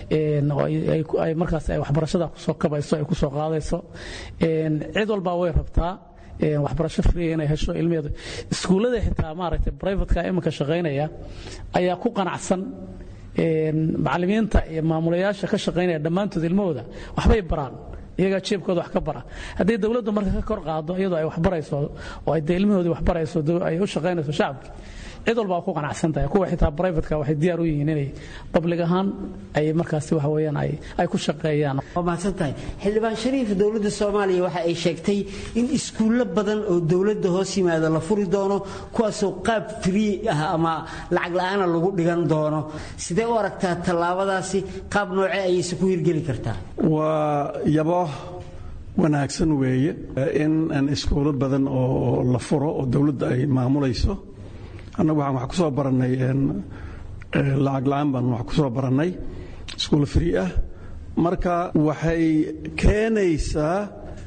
ay markaas ay waxbarashada kusoo kabayso ay kusoo qaadayso cid walbaa way rabtaa waxbarasho free inay hesho ilmaheedu iskuullada xitaa maaragtay privatka iminka shaqaynaya ayaa ku qanacsan macallimiinta iyo maamulayaasha ka shaqaynaya dhammaantood ilmahooda waxbay baraan iyagaa jeebkooda wax ka bara haddii dowladdu marka ka kor qaado iyadoo ay waxbarayso oo ay dee ilmahoodii waxbarayso ay u shaqaynayso shacabki cid walba ku qanacsan tahay kuwa xitaa privatka waxay diyaar u yihiin inay public ahaan ay markaasi waxa weeyaan ay ay ku shaqeeyaan waa mahadsan tahay xildhibaan shariif dowladda soomaaliya waxa ay sheegtay in iskuullo badan oo dowladda hoos yimaada la furi doono kuwaasoo qaab free ah ama lacag la'aana lagu dhigan doono sidee u aragtaa tallaabadaasi qaab noocee ayayse ku hirgeli kartaa waa yabo wanaagsan weeye in iskuulo badan oo la furo oo dowladda ay maamulayso annagu waxaan wax ku soo barannay lacag la'aan baan wax ku soo barannay iskuul free ah marka waxay keenaysaa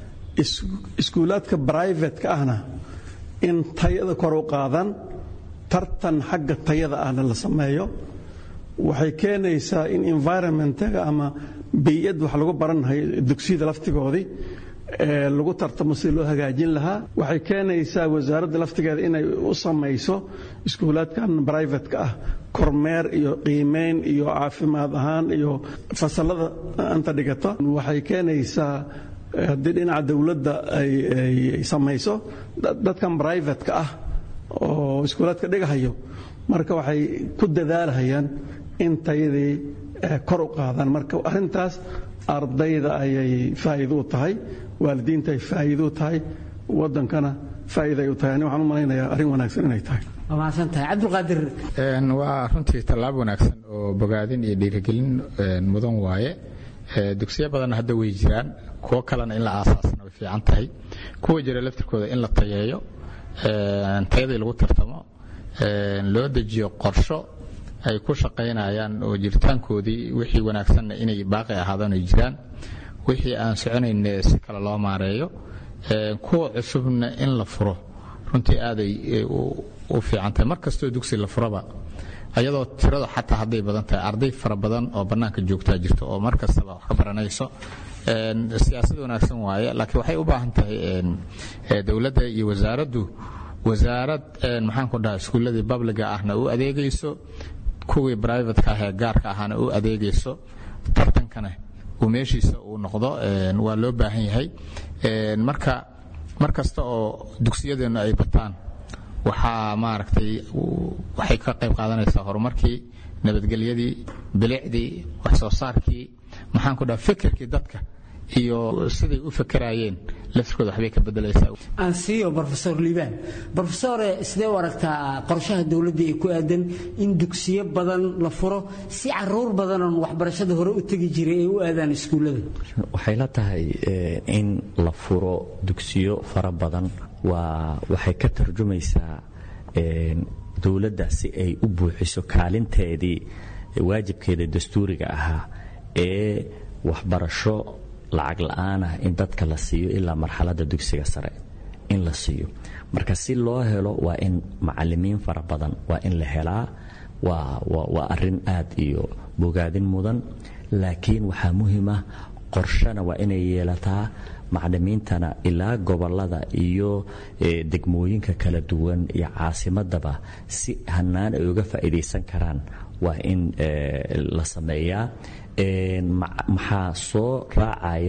iskuulaadka brivatka ahna in tayada kor u qaadaan tartan xagga tayada ahna la sameeyo waxay keenaysaa in environmentaga ama biyad wax lagu barannahay dugsiyada laftigoodii lagu tartamo si loo hagaajin lahaa waxay keenaysaa wasaaradda laftigeeda inay u samayso iskuulaadkan brivatka ah kormeer iyo qiimeyn iyo caafimaad ahaan iyo fasalada anta dhigato waxay keenaysaa haddii dhinaca dowladda ay samayso dadkan brivatka ah oo iskuulaadka dhigahayo marka waxay ku dadaalahayaan in tayadii kor u qaadaan marka arrintaas ardayda ayay faa'iido u tahay waalidiinta ay faa'iido u tahay waddankana faa'iida ay u tahay ani waxaan u malaynayaa arrin wanaagsan inay tahay waa mahadsan tahay cabdulqaadir waa runtii tallaab wanaagsan oo bogaadin iyo dhiirigelin mudan waaye dugsiyo badanna hadda way jiraan kuwo kalena in la aasaasna way fiican tahay kuwa jira laftirkooda in la tayeeyo tayadii lagu tartamo loo dejiyo qorsho ay ku shaqaynayaan oo jiritaankoodii wixii wanaagsanna inay baaqi ahaadaan ay jiraan wixii aan soconayn si kale loo maareeyo kuwa cusubna in la furo runtii aaday u fiican tahay mar kastoo dugsi la furaba ayadoo tirada xataa hadday badan tahay arday fara badan oo bannaanka joogtaa jirto oo mar kastaba wax ka baranayso siyaasad wanaagsan waaye laakiin waxay u baahan tahay dowladda iyo wasaaraddu wasaarad maxaan ku dhaha iskuulladii babliga ahna u adeegayso kuwii brivatka ah ee gaarka ahana u adeegayso tartankana uu meeshiisa uu noqdo waa loo baahan yahay marka mar kasta oo dugsiyadeennu ay bataan waxaa maaragtay waxay ka qayb qaadanaysaa horumarkii nabadgelyadii bilicdii wax soo saarkii maxaan ku dhaha fikirkii dadka iyo siday u fakeraayeen laftirkooda waxbay ka bedelaysaa aan siiyo brofesor liibaan brofesore sidee u aragtaa qorshaha dowladda ee ku aadan in dugsiyo badan la furo si caruur badanoon waxbarashada hore u tegi jiray ay u aadaan iskuullada waxay la tahay in la furo dugsiyo fara badan waa waxay ka tarjumaysaa dowladda si ay u buuxiso kaalinteedii waajibkeeda dastuuriga ahaa ee waxbarasho lacag la'aanah in dadka la siiyo ilaa marxaladda dugsiga sare in la siiyo marka si loo helo waa in macalimiin fara badan waa in la helaa waa arin aad iyo bogaadin mudan laakiin waxaa muhiim ah qorshana waa inay yeelataa macalimiintana ilaa gobolada iyo degmooyinka kala duwan iyo caasimadaba si hanaan ay uga faa'iidaysan karaan waa in la sameeyaa maxaa soo raacaya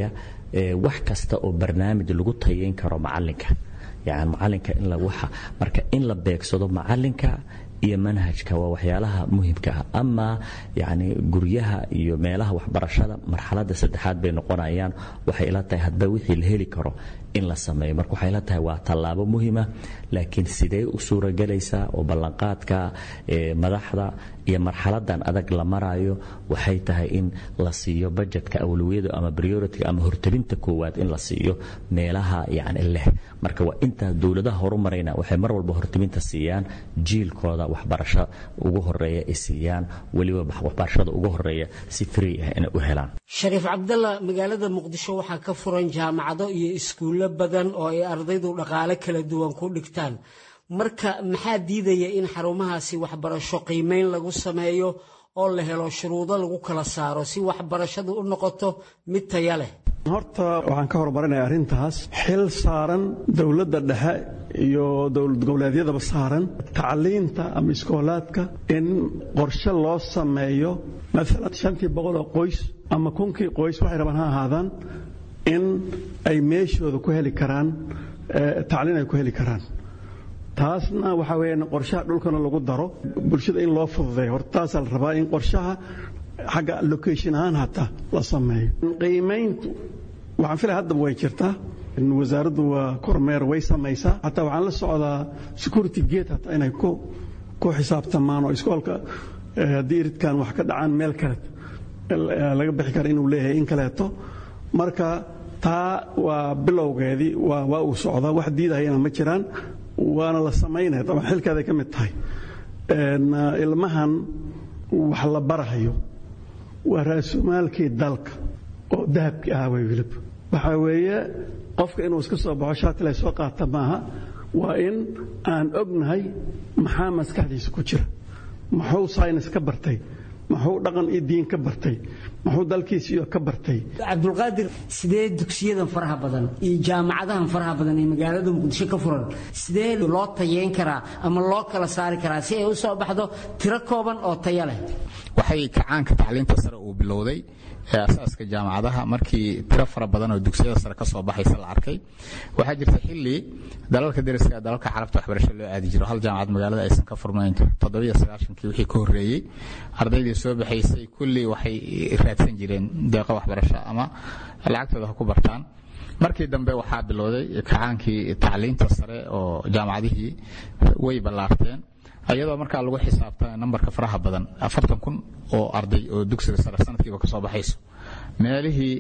wax kasta oo barnaamij lagu tayayn karo macalinka yani macalinka in waxa marka in la beegsado macalinka iyo manhajka waa waxyaalaha muhimka ah ama yani guryaha iyo meelaha waxbarashada marxalada saddexaad bay noqonayaan waxay ila tahay hadba wixii la heli karo in la sameeyo marka waxay ila tahay waa tallaabo muhima laakiin sidee u suuragelaysaa oo ballanqaadka madaxda iyo marxaladan adag la marayo waxay tahay in la siiyo bajetka awlawiyada ama priority ama hortelinta koowaad in la siiyo meelaha yani leh marka waa intaa dowladaha horumarayna waxay mar walba hortelinta siiyaan jiilkooda waxbarasho ugu horeeya ay siiyaan weliba waxbarashada ugu horeeya si free ah inay u helaan shariif cabdalla magaalada muqdisho waxaa ka furan jaamacado iyo iskuullo badan oo ay ardaydu dhaqaale kala duwan ku dhigtaan marka maxaa diidaya in xarumahaasi waxbarasho qiimayn lagu sameeyo oo la helo shuruudo lagu kala saaro si waxbarashadu u noqoto mid taya leh horta waxaan ka horumarinaya arrintaas xil saaran dowladda dhexe iyo dowlad goboleedyadaba saaran tacliinta ama iskoolaadka in qorshe loo sameeyo maalan shantii boqol oo qoys ama kunkii qoys waxay rabaan ha ahaadaan in ay meeshooda ku heli karaan tacliin ay ku heli karaan taasna waxaa weeyaan qorshaha dhulkana lagu daro bulshada in loo fududeeyo horta taasaa la rabaa in qorshaha xagga location ahaan hataa la sameeyo qiimayntu waxaan filaya haddaba way jirtaa wasaaraddu waa kormeer way samaysaa hataa waxaan la socdaa security gate hataa inay ku ku xisaabtamaan oo iskoolka haddii iridkan wax ka dhacaan meel kale laga bixi kara inuu leeyahay in kaleeto marka taa waa bilowgeedii waa waa uu socdaa wax diidahayana ma jiraan waana la samaynaya daban xilkeeday ka mid tahay ilmahan wax la barahayo waa raasumaalkii dalka oo dahabkii ahaa way wilib waxaa weeye qofka inuu iska soo baxo shaatilay soo qaata maaha waa in aan ognahay maxaa maskaxdiisa ku jira muxuu saynis ka bartay muxuu dhaqan iyo diin ka bartay muxuu dalkiisiyo ka bartay cabdulqaadir sidee dugsiyadan faraha badan iyo jaamacadahan faraha badan ee magaalada muqdisho ka furan sidee loo tayeyn karaa ama loo kala saari karaa si ay u soo baxdo tiro kooban oo taya leh waxay kacaanka tacliinta sare uu bilowday ee asaaska jaamacadaha markii tiro fara badan oo dugsiyada sare ka soo baxaysa la arkay waxaa jirta xilli dalalka deriska dalalka carabta waxbarasho loo aadi jiro hal jaamacad magaalada aysan ka furnayn toddobiyo sagaashankii wixii ka horreeyey ardaydii soo baxaysay kulli waxay raadsan jireen deeqo waxbarasho ama lacagtooda ha ku bartaan markii dambe waxaa bilowday kacaankii tacliinta sare oo jaamacadihii way ballaarteen ayadoo markaa lagu xisaabta nambarka faraha badan afartan kun oo arday oo dugsiga sare sanadkiiba kasoo baxayso meelihii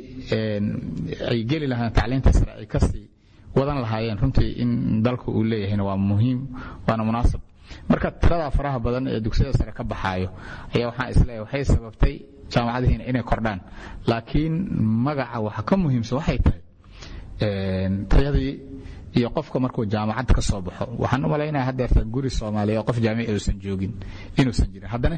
ay geli lahaayeen tacliinta sare ay kasii wadan lahaayeen runtii in dalku uu leeyahayna waa muhiim waana munaasab marka tirada faraha badan ee dugsiyada sare ka baxaayo ayaa waxaan isleeyahay waxay sababtay jaamacadihiina inay kordhaan laakiin magaca waxa ka muhiimsan waxay tahay tayadii iyo qofka markuu jaamacad ka soo baxo waxaan u malaynaya haddeerta guri soomaaliya oo qof jaamici uusan joogin inuusan jirin haddana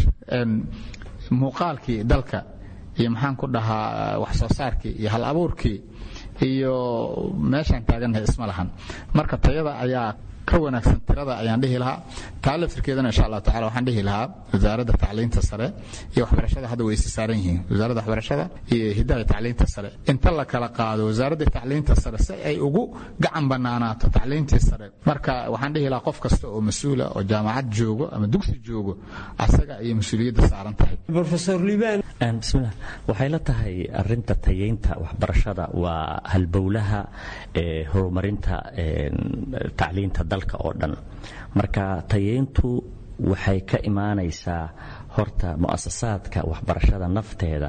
muuqaalkii dalka iyo maxaan ku dhahaa wax soo saarkii iyo hal abuurkii iyo meeshaan taagannahay isma lahan marka tayada ayaa ka wanaagsan tirada ayaan dhihi lahaa taa laftirkeedana insha allahu tacala waxaan dhihi lahaa wasaaradda tacliinta sare iyo waxbarashada hadda way isi saaran yihiin wasaaradda waxbarashada iyo hidaha tacliinta sare inta la kala qaado wasaaradda tacliinta sare si ay ugu gacan banaanaato tacliintii sare marka waxaan dhihi lahaa qof kasta oo mas-uula oo jaamacad joogo ama dugsi joogo asaga ayay mas-uuliyadda saaran tahay profesor liban bismillah waxay la tahay arinta tayeynta waxbarashada waa halbowlaha ee horumarinta tacliinta dalka oo dhan marka tayeyntu waxay ka imaanaysaa horta mu'asasaadka waxbarashada nafteeda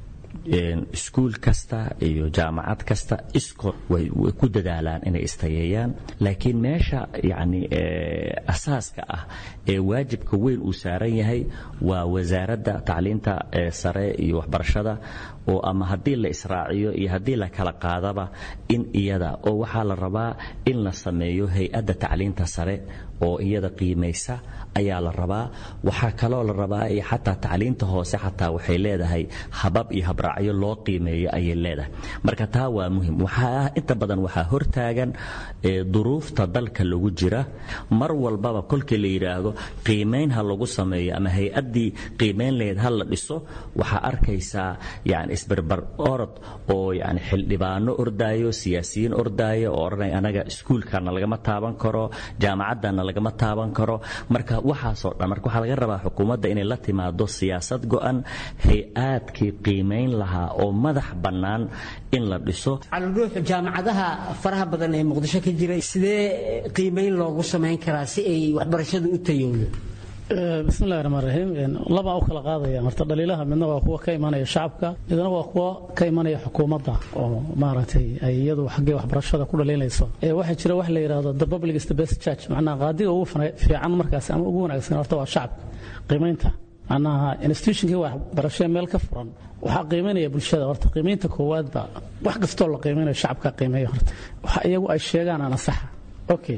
iskuul kasta iyo jaamacad kasta iskood way ku dadaalaan inay istayeeyaan laakiin meesha yani asaaska ah ee waajibka weyn uu saaran yahay waa wasaaradda tacliinta sare iyo waxbarashada oo ama haddii la israaciyo iyo haddii la kala qaadaba in iyada oo waxaa la rabaa in la sameeyo hay-adda tacliinta sare oo iyada qiimaysa ayaa la rabaa waxaa kaloo la rabaa iyo xataa tacliinta hoose xataa waxay leedahay habab iyo habraacyo loo qiimeeyo ayay leedahay marka taa waa muhim waxaa inta badan waxaa hortaagan duruufta dalka lagu jira mar walbaba kolkii la yidhaahdo qiimayn ha lagu sameeyo ama hay-addii qiimayn lahayd ha la dhiso waxaa arkaysaa yani isbarbar orod oo yani xildhibaano ordaayo siyaasiyiin ordaayo oo odhanaya anaga iskuulkana lagama taaban karo jaamacaddana lagama taaban karo marka waxaasoo dhan marka waxaa laga rabaa xukuumadda inay la timaado siyaasad go'an hay-aadkii qiimayn lahaa oo madax bannaan in la dhiso caludhuux jaamacadaha faraha badan ee muqdisho ka jira sidee qiimayn loogu samayn karaa si ay waxbarashadu u tayowdo bismillahi raxmaan raxiim labaa u kala qaadaya horta dhaliilaha midna waa kuwa ka imanaya shacabka midna waa kuwa ka imanaya xukuumadda oo maaragtay ay iyadu xaggee waxbarashada ku dhaliilayso waxaa jira wax la yidhaahdo the public is the best church macnaha qaadiga ugu fiican markaas ama ugu wanaagsan horta waa shacabka qiimaynta macnaha institutionkii waxbarashee meel ka furan waxaa qiimaynaya bulshada horta qiimaynta koowaadba wax kastoo la qiimaynayo shacabka qiimeeya horta waxa iyagu ay sheegaan ana saxa okay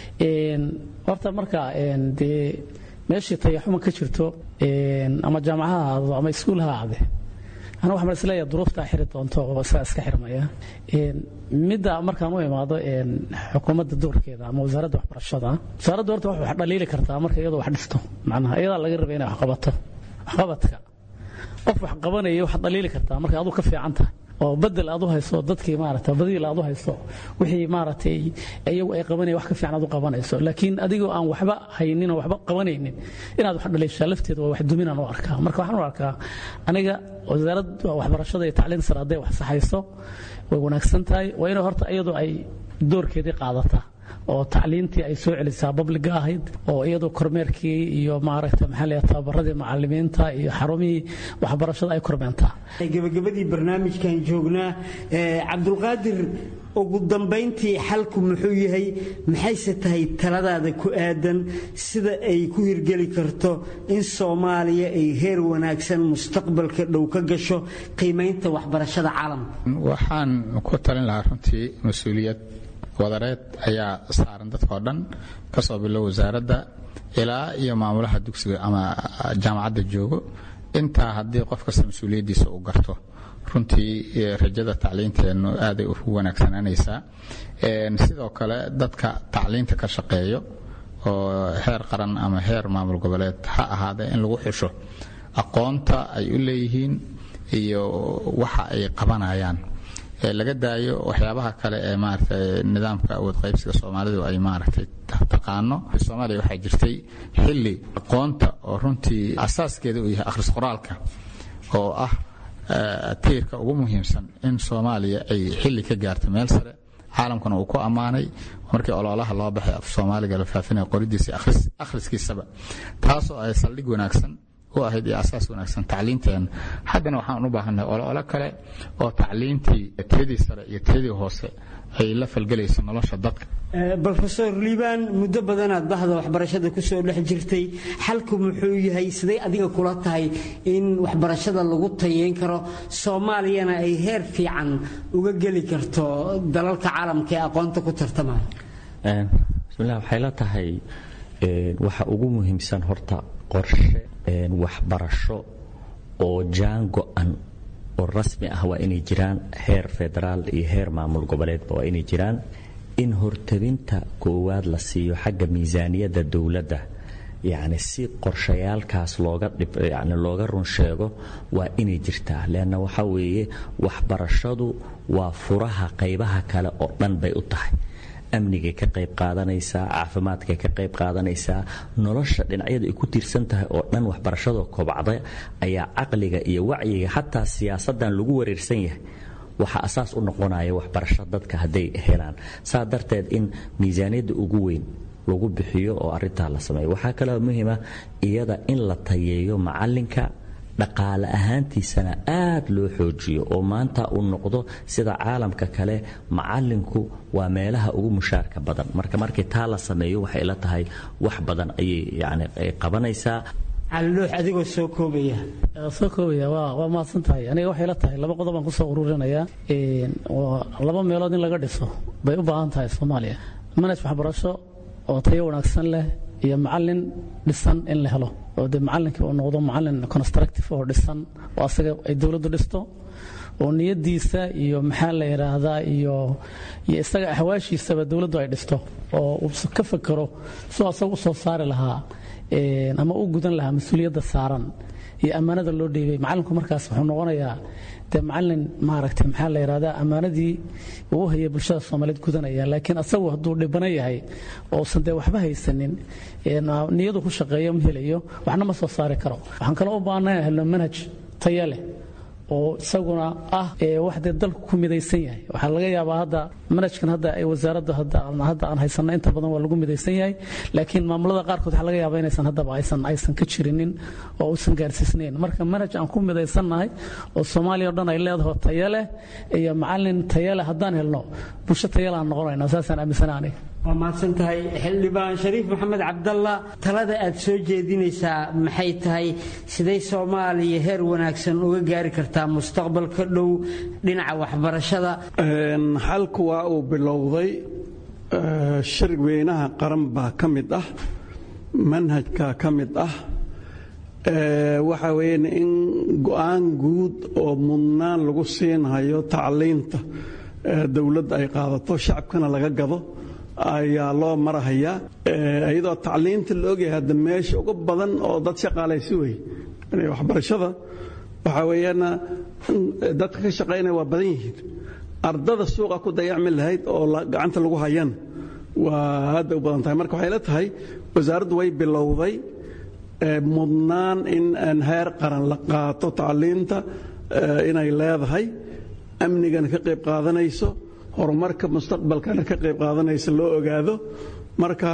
horta marka dee meeshii tayaxuma ka jirto ama jaamaca ha ahaado ama iskuul ha ahaade ana waxaan isleeyahay duruuftaa xiri doonto oo saa iska xirmaya midda markaan u imaado xukuumadda doorkeeda ama wasaaradda waxbarashada wasaaradda horta wax dhaliili kartaa marka iyadoo wax dhisto macnaha iyadaa laga rabay inay wax qabato waxqabadka qof wax qabanaya waxaad dhaliili kartaa marka aduu ka fiican tahay oo bedel aad u hayso dadkii maarata badiil aad u hayso wixii maaragtay iyagu ay qabanaya wax ka fiican aad u qabanayso laakiin adigoo aan waxba haynin oo waxba qabanaynin inaad wax dhaliishaa lafteeda waa wax duminaan u arkaa marka waxaan u arkaa aniga wasaaradda waxbarashada iyo tacliin sare hadday wax saxayso way wanaagsan tahay waa inay horta iyadu ay doorkeedii qaadataa oo tacliintii ay soo celisaa babliga ahayd oo iyadoo kormeerkii iyo maaragta maxaa la tababaradii macalimiinta iyo xarumihii waxbarashada ay kormeentaa gabagabadii barnaamijkan joognaa cabdulqaadir ugu dambayntii xalku muxuu yahay maxayse tahay taladaada ku aadan sida ay ku hirgeli karto in soomaaliya ay heer wanaagsan mustaqbalka dhow ka gasho qiimaynta waxbarashada caalamka waxaan ku talin lahaa runtii mas-uuliyad wadareed ayaa saaran dadkao dhan kasoo bilo wasaaradda ilaa iyo maamulaha dugsiga ama jaamacadda joogo intaa haddii qof kasta mas-uuliyaddiisa uu garto runtii rajada tacliinteennu aaday u wanaagsananaysaa sidoo kale dadka tacliinta ka shaqeeyo oo heer qaran ama heer maamul goboleed ha ahaadee in lagu xusho aqoonta ay u leeyihiin iyo waxa ay qabanayaan laga daayo waxyaabaha kale ee maarata nidaamka awood qaybsiga soomaalidu ay maaragtay taqaano soomaaliya waxaa jirtay xilli aqoonta oo runtii asaaskeeda uu yahay akhris qoraalka oo ah tiirka ugu muhiimsan in soomaaliya ay xilli ka gaarto meel sare caalamkuna uu ku ammaanay markii ololaha loo baxay af soomaaliga la faafinaya qoridiisa akhriskiisaba taasoo ay saldhig wanaagsan u ahayd iyo asaas wanaagsan tacliinteena haddana waxaan u baahannahay olole kale oo tacliintii tiradii sare iyo tiradii hoose ay la falgelayso nolosha dadka rofesor liibaan muddo badanaad bahda waxbarashada kusoo dhex jirtay xalku muxuu yahay siday adiga kula tahay in waxbarashada lagu tayeyn karo soomaaliyana ay heer fiican uga geli karto dalalka caalamka ee aqoonta ku tartamaya bismillah waxay la tahay waxa ugu muhiimsan horta qorshe waxbarasho oo jaan go-an oo rasmi ah waa inay jiraan heer federaal iyo heer maamul goboleedba waa inay jiraan in hortabinta koowaad la siiyo xagga miisaaniyadda dowladda yacni si qorshayaalkaas looga yani looga run sheego waa inay jirtaa leanna waxaa weeye waxbarashadu waa furaha qaybaha kale oo dhan bay u tahay amnigay ka qayb qaadanaysaa caafimaadkay ka qayb qaadanaysaa nolosha dhinacyada ay ku tiirsan tahay oo dhan waxbarashada kobacda ayaa caqliga iyo wacyiga xataa siyaasadan lagu wareersan yahay waxaa asaas u noqonaya waxbarasho dadka hadday helaan saa darteed in miisaaniyadda ugu weyn lagu bixiyo oo arintaa la sameeyo waxaa kaloo muhiima iyada in la tayeeyo macalinka dhaqaale ahaantiisana aad loo xoojiyo oo maanta uu noqdo sida caalamka kale macalinku waa meelaha ugu mushaarka badan marka markii taa la sameeyo waxay la tahay wax badan ayay yani ay qabanaysaa caliloox adigoo soo koobaya soo koobaya waa waa mahadsan tahay aniga waxay la tahay laba qodob aan kusoo ururinayaa laba meelood in laga dhiso bay u baahan tahay soomaaliya manhaj waxbarasho oo tayo wanaagsan leh iyo macalin dhisan in la helo oo dee macalinkii uu noqdo macalin constructive oo dhisan oo asaga ay dowladdu dhisto oo niyadiisa iyo maxaa la yidhaahdaa iyo iyo isaga ahwaashiisaba dowladdu ay dhisto oo uu ka fakero soo asaga u soo saari lahaa ama u gudan lahaa mas-uuliyadda saaran iyo ammaanada loo dhiibay macalinku markaas wuxuu noqonayaa dee macalin maaragtay maxaa la yidhahdaa ammaanadii uu u hayay bulshada soomaaliyeed gudanaya laakiin asagu hadduu dhibana yahay ousan dee waxba haysanin niyadu ku shaqeeyo ma helayo waxna ma soo saari karo waxaan kaloo u baahnaa helno manhaj taya leh oo isaguna ah wax dee dalku ku midaysan yahay waxaa laga yaabaa hadda manhajkan hadda ay wasaaradda hadda aan haysanno inta badan waa lagu midaysan yahay laakiin maamulada qaarkood waxaa laga yaabaa inaysan haddaba aysan aysan ka jirinin oo uusan gaarsiisnayn marka manhaj aan ku midaysannahay oo soomaaliya o dhan ay leedaho tayo leh iyo macalin tayo leh haddaan helno bulsho tayo leh aan noqonaynaa saasaan aaminsana aniga waa mahadsan tahay xildhibaan shariif maxamed cabdalla talada aad soo jeedinaysaa maxay tahay siday soomaaliya heer wanaagsan uga gaari kartaa mustaqbalka dhow dhinaca waxbarashada xalku waa uu bilowday shirg weynaha qaran baa ka mid ah manhajka ka mid ah waxa weeyaan in go'aan guud oo mudnaan lagu siinhayo tacliinta dowladda ay qaadato shacabkana laga gado ayaa loo marahayaa iyadoo tacliinta la ogyahay hadda meesha ugu badan oo dad shaqaalaysi wey waxbarashada waxaa weeyaan dadka ka shaqaynaya waa badan yihiin ardada suuqa ku dayacmi lahayd oo gacanta lagu hayana waa aadda u badan tahay marka waxay la tahay wasaaraddu way bilowday mudnaan in heer qaran la qaato tacliinta inay leedahay amnigana ka qayb qaadanayso horumarka mustaqbalkana ka qayb qaadanaysa loo ogaado marka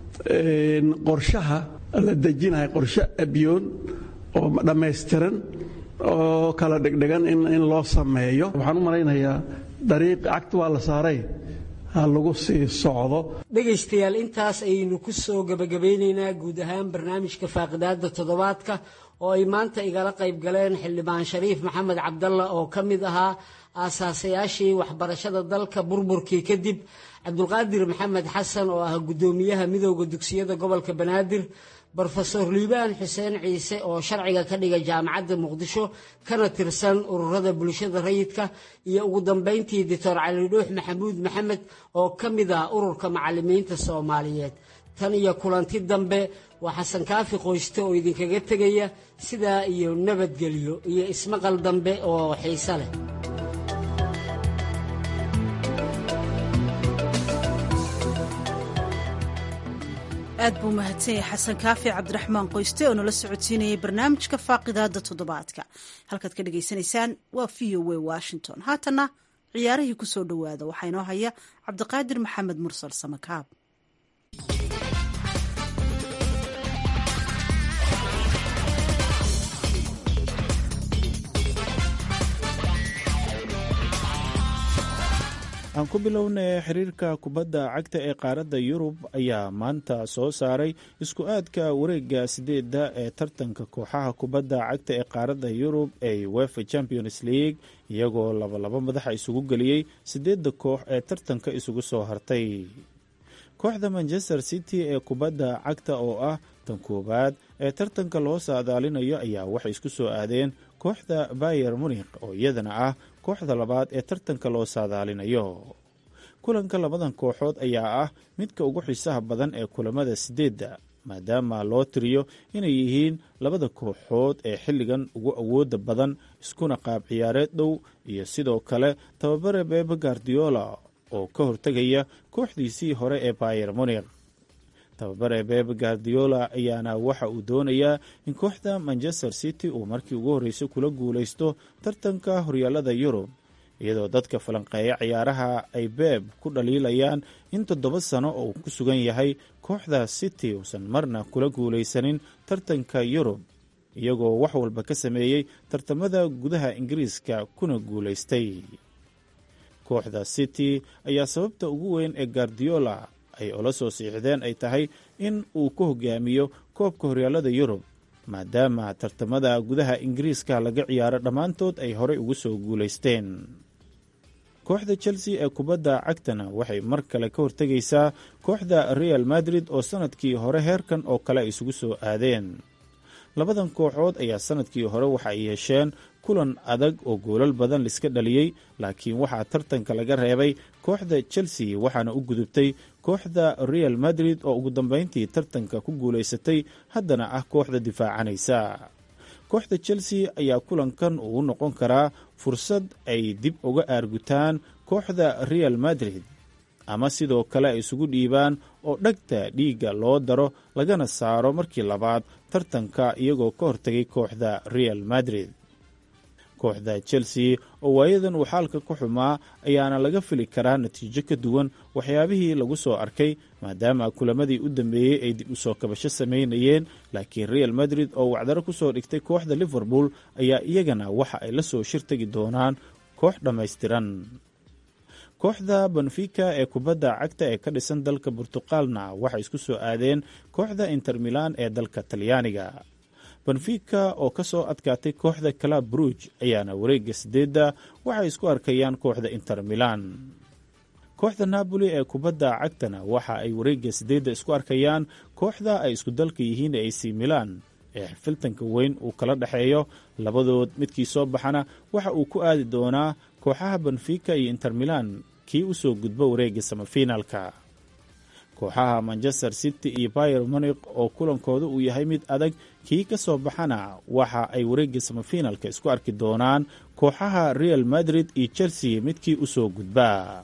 qorshaha la dejinayo qorshe abyoon oo dhammaystiran oo kala dhegdhegan in loo sameeyo waxaan u malaynayaa dariiq cagta waa la saaray ha lagu sii socdo dhegaystayaal intaas ayaynu ku soo gebagabaynaynaa guud ahaan barnaamijka faaqidaada toddobaadka oo ay maanta igala qayb galeen xildhibaan shariif maxamed cabdalla oo ka mid ahaa aasaasayaashii waxbarashada dalka burburkii kadib cabdulqaadir maxamed xasan oo ah guddoomiyaha midooda dugsiyada gobolka banaadir brofesor liibaan xuseen ciise oo sharciga ka dhiga jaamacadda muqdisho kana tirsan ururada bulshada rayidka iyo ugu dambayntii doctor cali dhuux maxamuud maxamed oo ka mid ah ururka macalimiinta soomaaliyeed tan iyo kulanti dambe waa xasan kaafi qoyste oo idinkaga tegaya sidaa iyo nabadgelyo iyo ismaqal dambe oo xiise leh aad buu mahadsan yahay xasan kaafi cabdiraxmaan qoyste oo nala socodsiinayay barnaamijka faaqidaada toddobaadka halkaad ka dhagaysanaysaan waa v o a washington haatana ciyaarihii ku soo dhowaada waxaa inoo haya cabdiqaadir maxamed mursal samakaab aan ku bilownay xiriirka kubadda cagta ee qaaradda yurub ayaa maanta soo saaray isku aadka wareega sideedda ee tartanka kooxaha kubadda cagta ee qaaradda yurub ee wefa champions league iyagoo labalaba madaxa isugu geliyey sideedda koox ee tartanka isugu soo hartay kooxda manchester city ee kubadda cagta oo ah tan koowaad ee tartanka loo saadaalinayo ayaa waxay isku soo aadeen kooxda bayer munikh oo iyadana ah kooxda labaad ee tartanka loo saadaalinayo kulanka labadan kooxood ayaa ah midka ugu xiisaha badan ee kulamada sideedda maadaama loo tiriyo inay yihiin labada kooxood ee xilligan ugu awooda badan iskuna qaab ciyaareed dhow iyo sidoo kale tababare bebe gardiola oo ka hortegaya kooxdiisii hore ee bayer munikh tababare bebe gardiola ayaana waxa uu doonayaa in kooxda manchester city uu markii ugu horreysay kula guulaysto tartanka horyaalada yurub iyadoo dadka falanqeeya ciyaaraha ay beeb ku dhaliilayaan in toddoba sano oo uu ku sugan yahay kooxda city uusan marna kula guulaysanin tartanka yurub iyagoo wax walba ka sameeyey tartamada gudaha ingiriiska kuna guulaystay kooxda city ayaa sababta ugu weyn ee gardiola ay ula soo siixdeen ay tahay in uu ku hogaamiyo koobka horyaalada yurub maadaama tartamada gudaha ingiriiska laga ciyaaro dhammaantood ay horey ugu soo guulaysteen kooxda chelsea ee kubadda cagtana waxay mar kale ka hortegaysaa kooxda real madrid oo sanadkii hore heerkan oo kale ay isugu soo aadeen labadan kooxood ayaa sanadkii hore waxa ay yeesheen kulan adag oo goolal badan laiska dhaliyey laakiin waxaa tartanka laga reebay kooxda chelsea waxaana u gudubtay kooxda real madrid oo ugu dambeyntii tartanka ku guulaysatay haddana ah kooxda difaacanaysa kooxda chelsea ayaa kulankan uu noqon karaa fursad ay dib uga aargutaan kooxda real madrid ama sidoo kale ay isugu dhiibaan oo dhagta dhiigga loo daro lagana saaro markii labaad tartanka iyagoo ka hortegay kooxda real madrid kooxda chelsea oo waayadan uu xaalka ku xumaa ayaana laga fili karaa natiijo ka duwan waxyaabihii lagu soo arkay maadaama kulamadii u dambeeyey ay dib u soo kabasho samaynayeen laakiin real madrid oo wacdaro kusoo dhigtay kooxda liverpool ayaa iyagana waxa ay la soo shirtagi doonaan koox dhammaystiran kooxda benfica ee kubadda cagta ee ka dhisan dalka burtuqaalna waxay isku soo aadeen kooxda inter milan ee dalka talyaaniga benfica oo ka soo adkaatay kooxda calab bruj ayaana wareegga sideedda waxay isku arkayaan kooxda inter milan kooxda napoli ee kubadda cagtana waxa ay wareegga sideedda isku arkayaan kooxda ay isku dalka yihiin ee ac milan ee xifiltanka weyn uu kala dhexeeyo labadood midkii soo baxana waxa uu ku aadi doonaa kooxaha benfica iyo inter milan kii u soo gudbo wareegga samafinaalka kooxaha manchester city iyo bayer monik oo kulankooda uu yahay mid adag kii ka soo baxana waxa ay wareegga samafinaalka isku arki doonaan kooxaha real madrid iyo chelsea midkii u soo gudbaa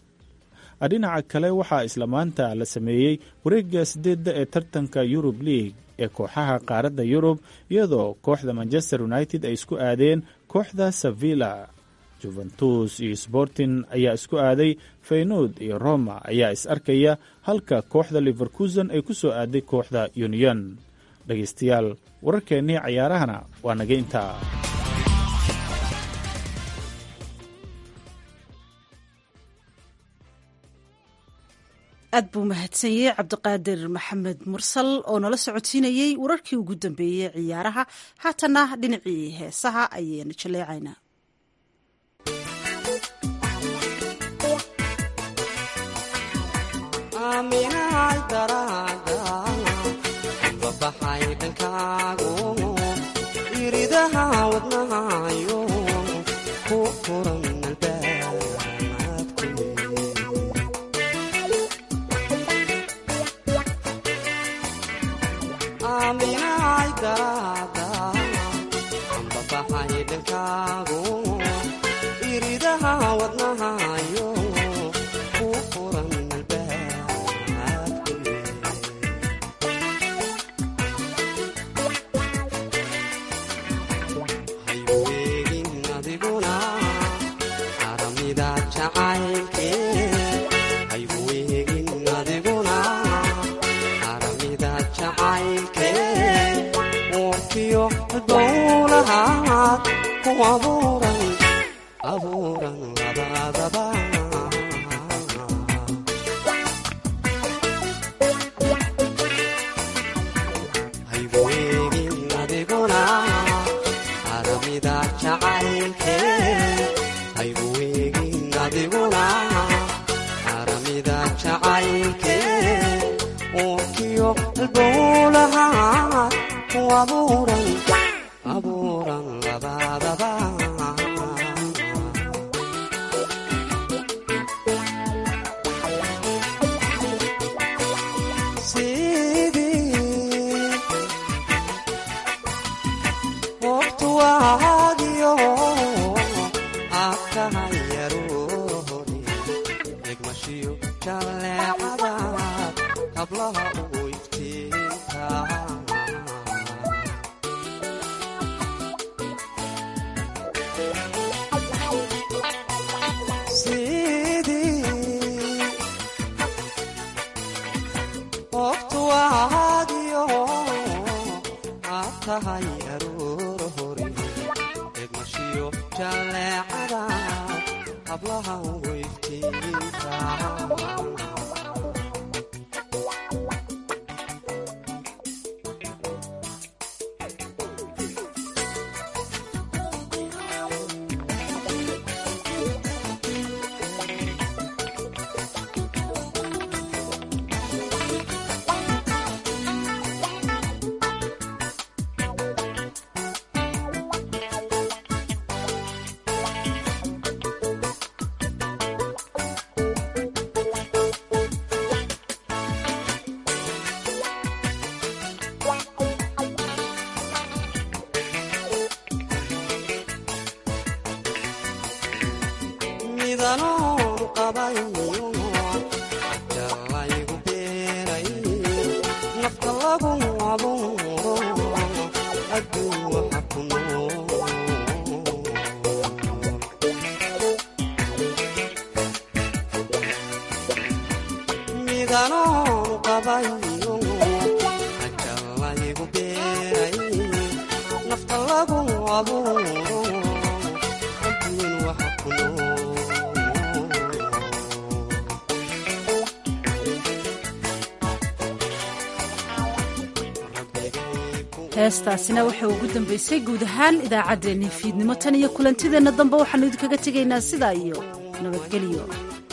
dhinaca kale waxaa isla maanta la sameeyey wareegga sideedda ee tartanka yurub league ee kooxaha qaaradda yurub iyadoo kooxda manchester united ay isku aadeen kooxda sevilla juventus iyo sporting ayaa isku aaday feynood iyo roma ayaa is arkaya halka kooxda liverkusen ay ku soo aaday kooxda union dhegaystayaal wararkeennii cayaarahana waa naga intaa aad buu mahadsanyey cabdiqaadir maxamed mursal oo nala socodsiinayey wararkii ugu dambeeyey ciyaaraha haatana dhinacii heesaha ayaynu jaleecaynaa midanoon qabayo jalaygu beeray nafta lagu abuuro adduun waxa ku nool midanoon qabayo jalaygu beeray nafta lagu abuuro adduun waxa ku nool heestaasina waxay ugu dambaysay guud ahaan idaacaddeenii fiidnimo tan iyo kulantideenna dambe waxaannu idinkaga tegaynaa sidaa iyo nabadgelyo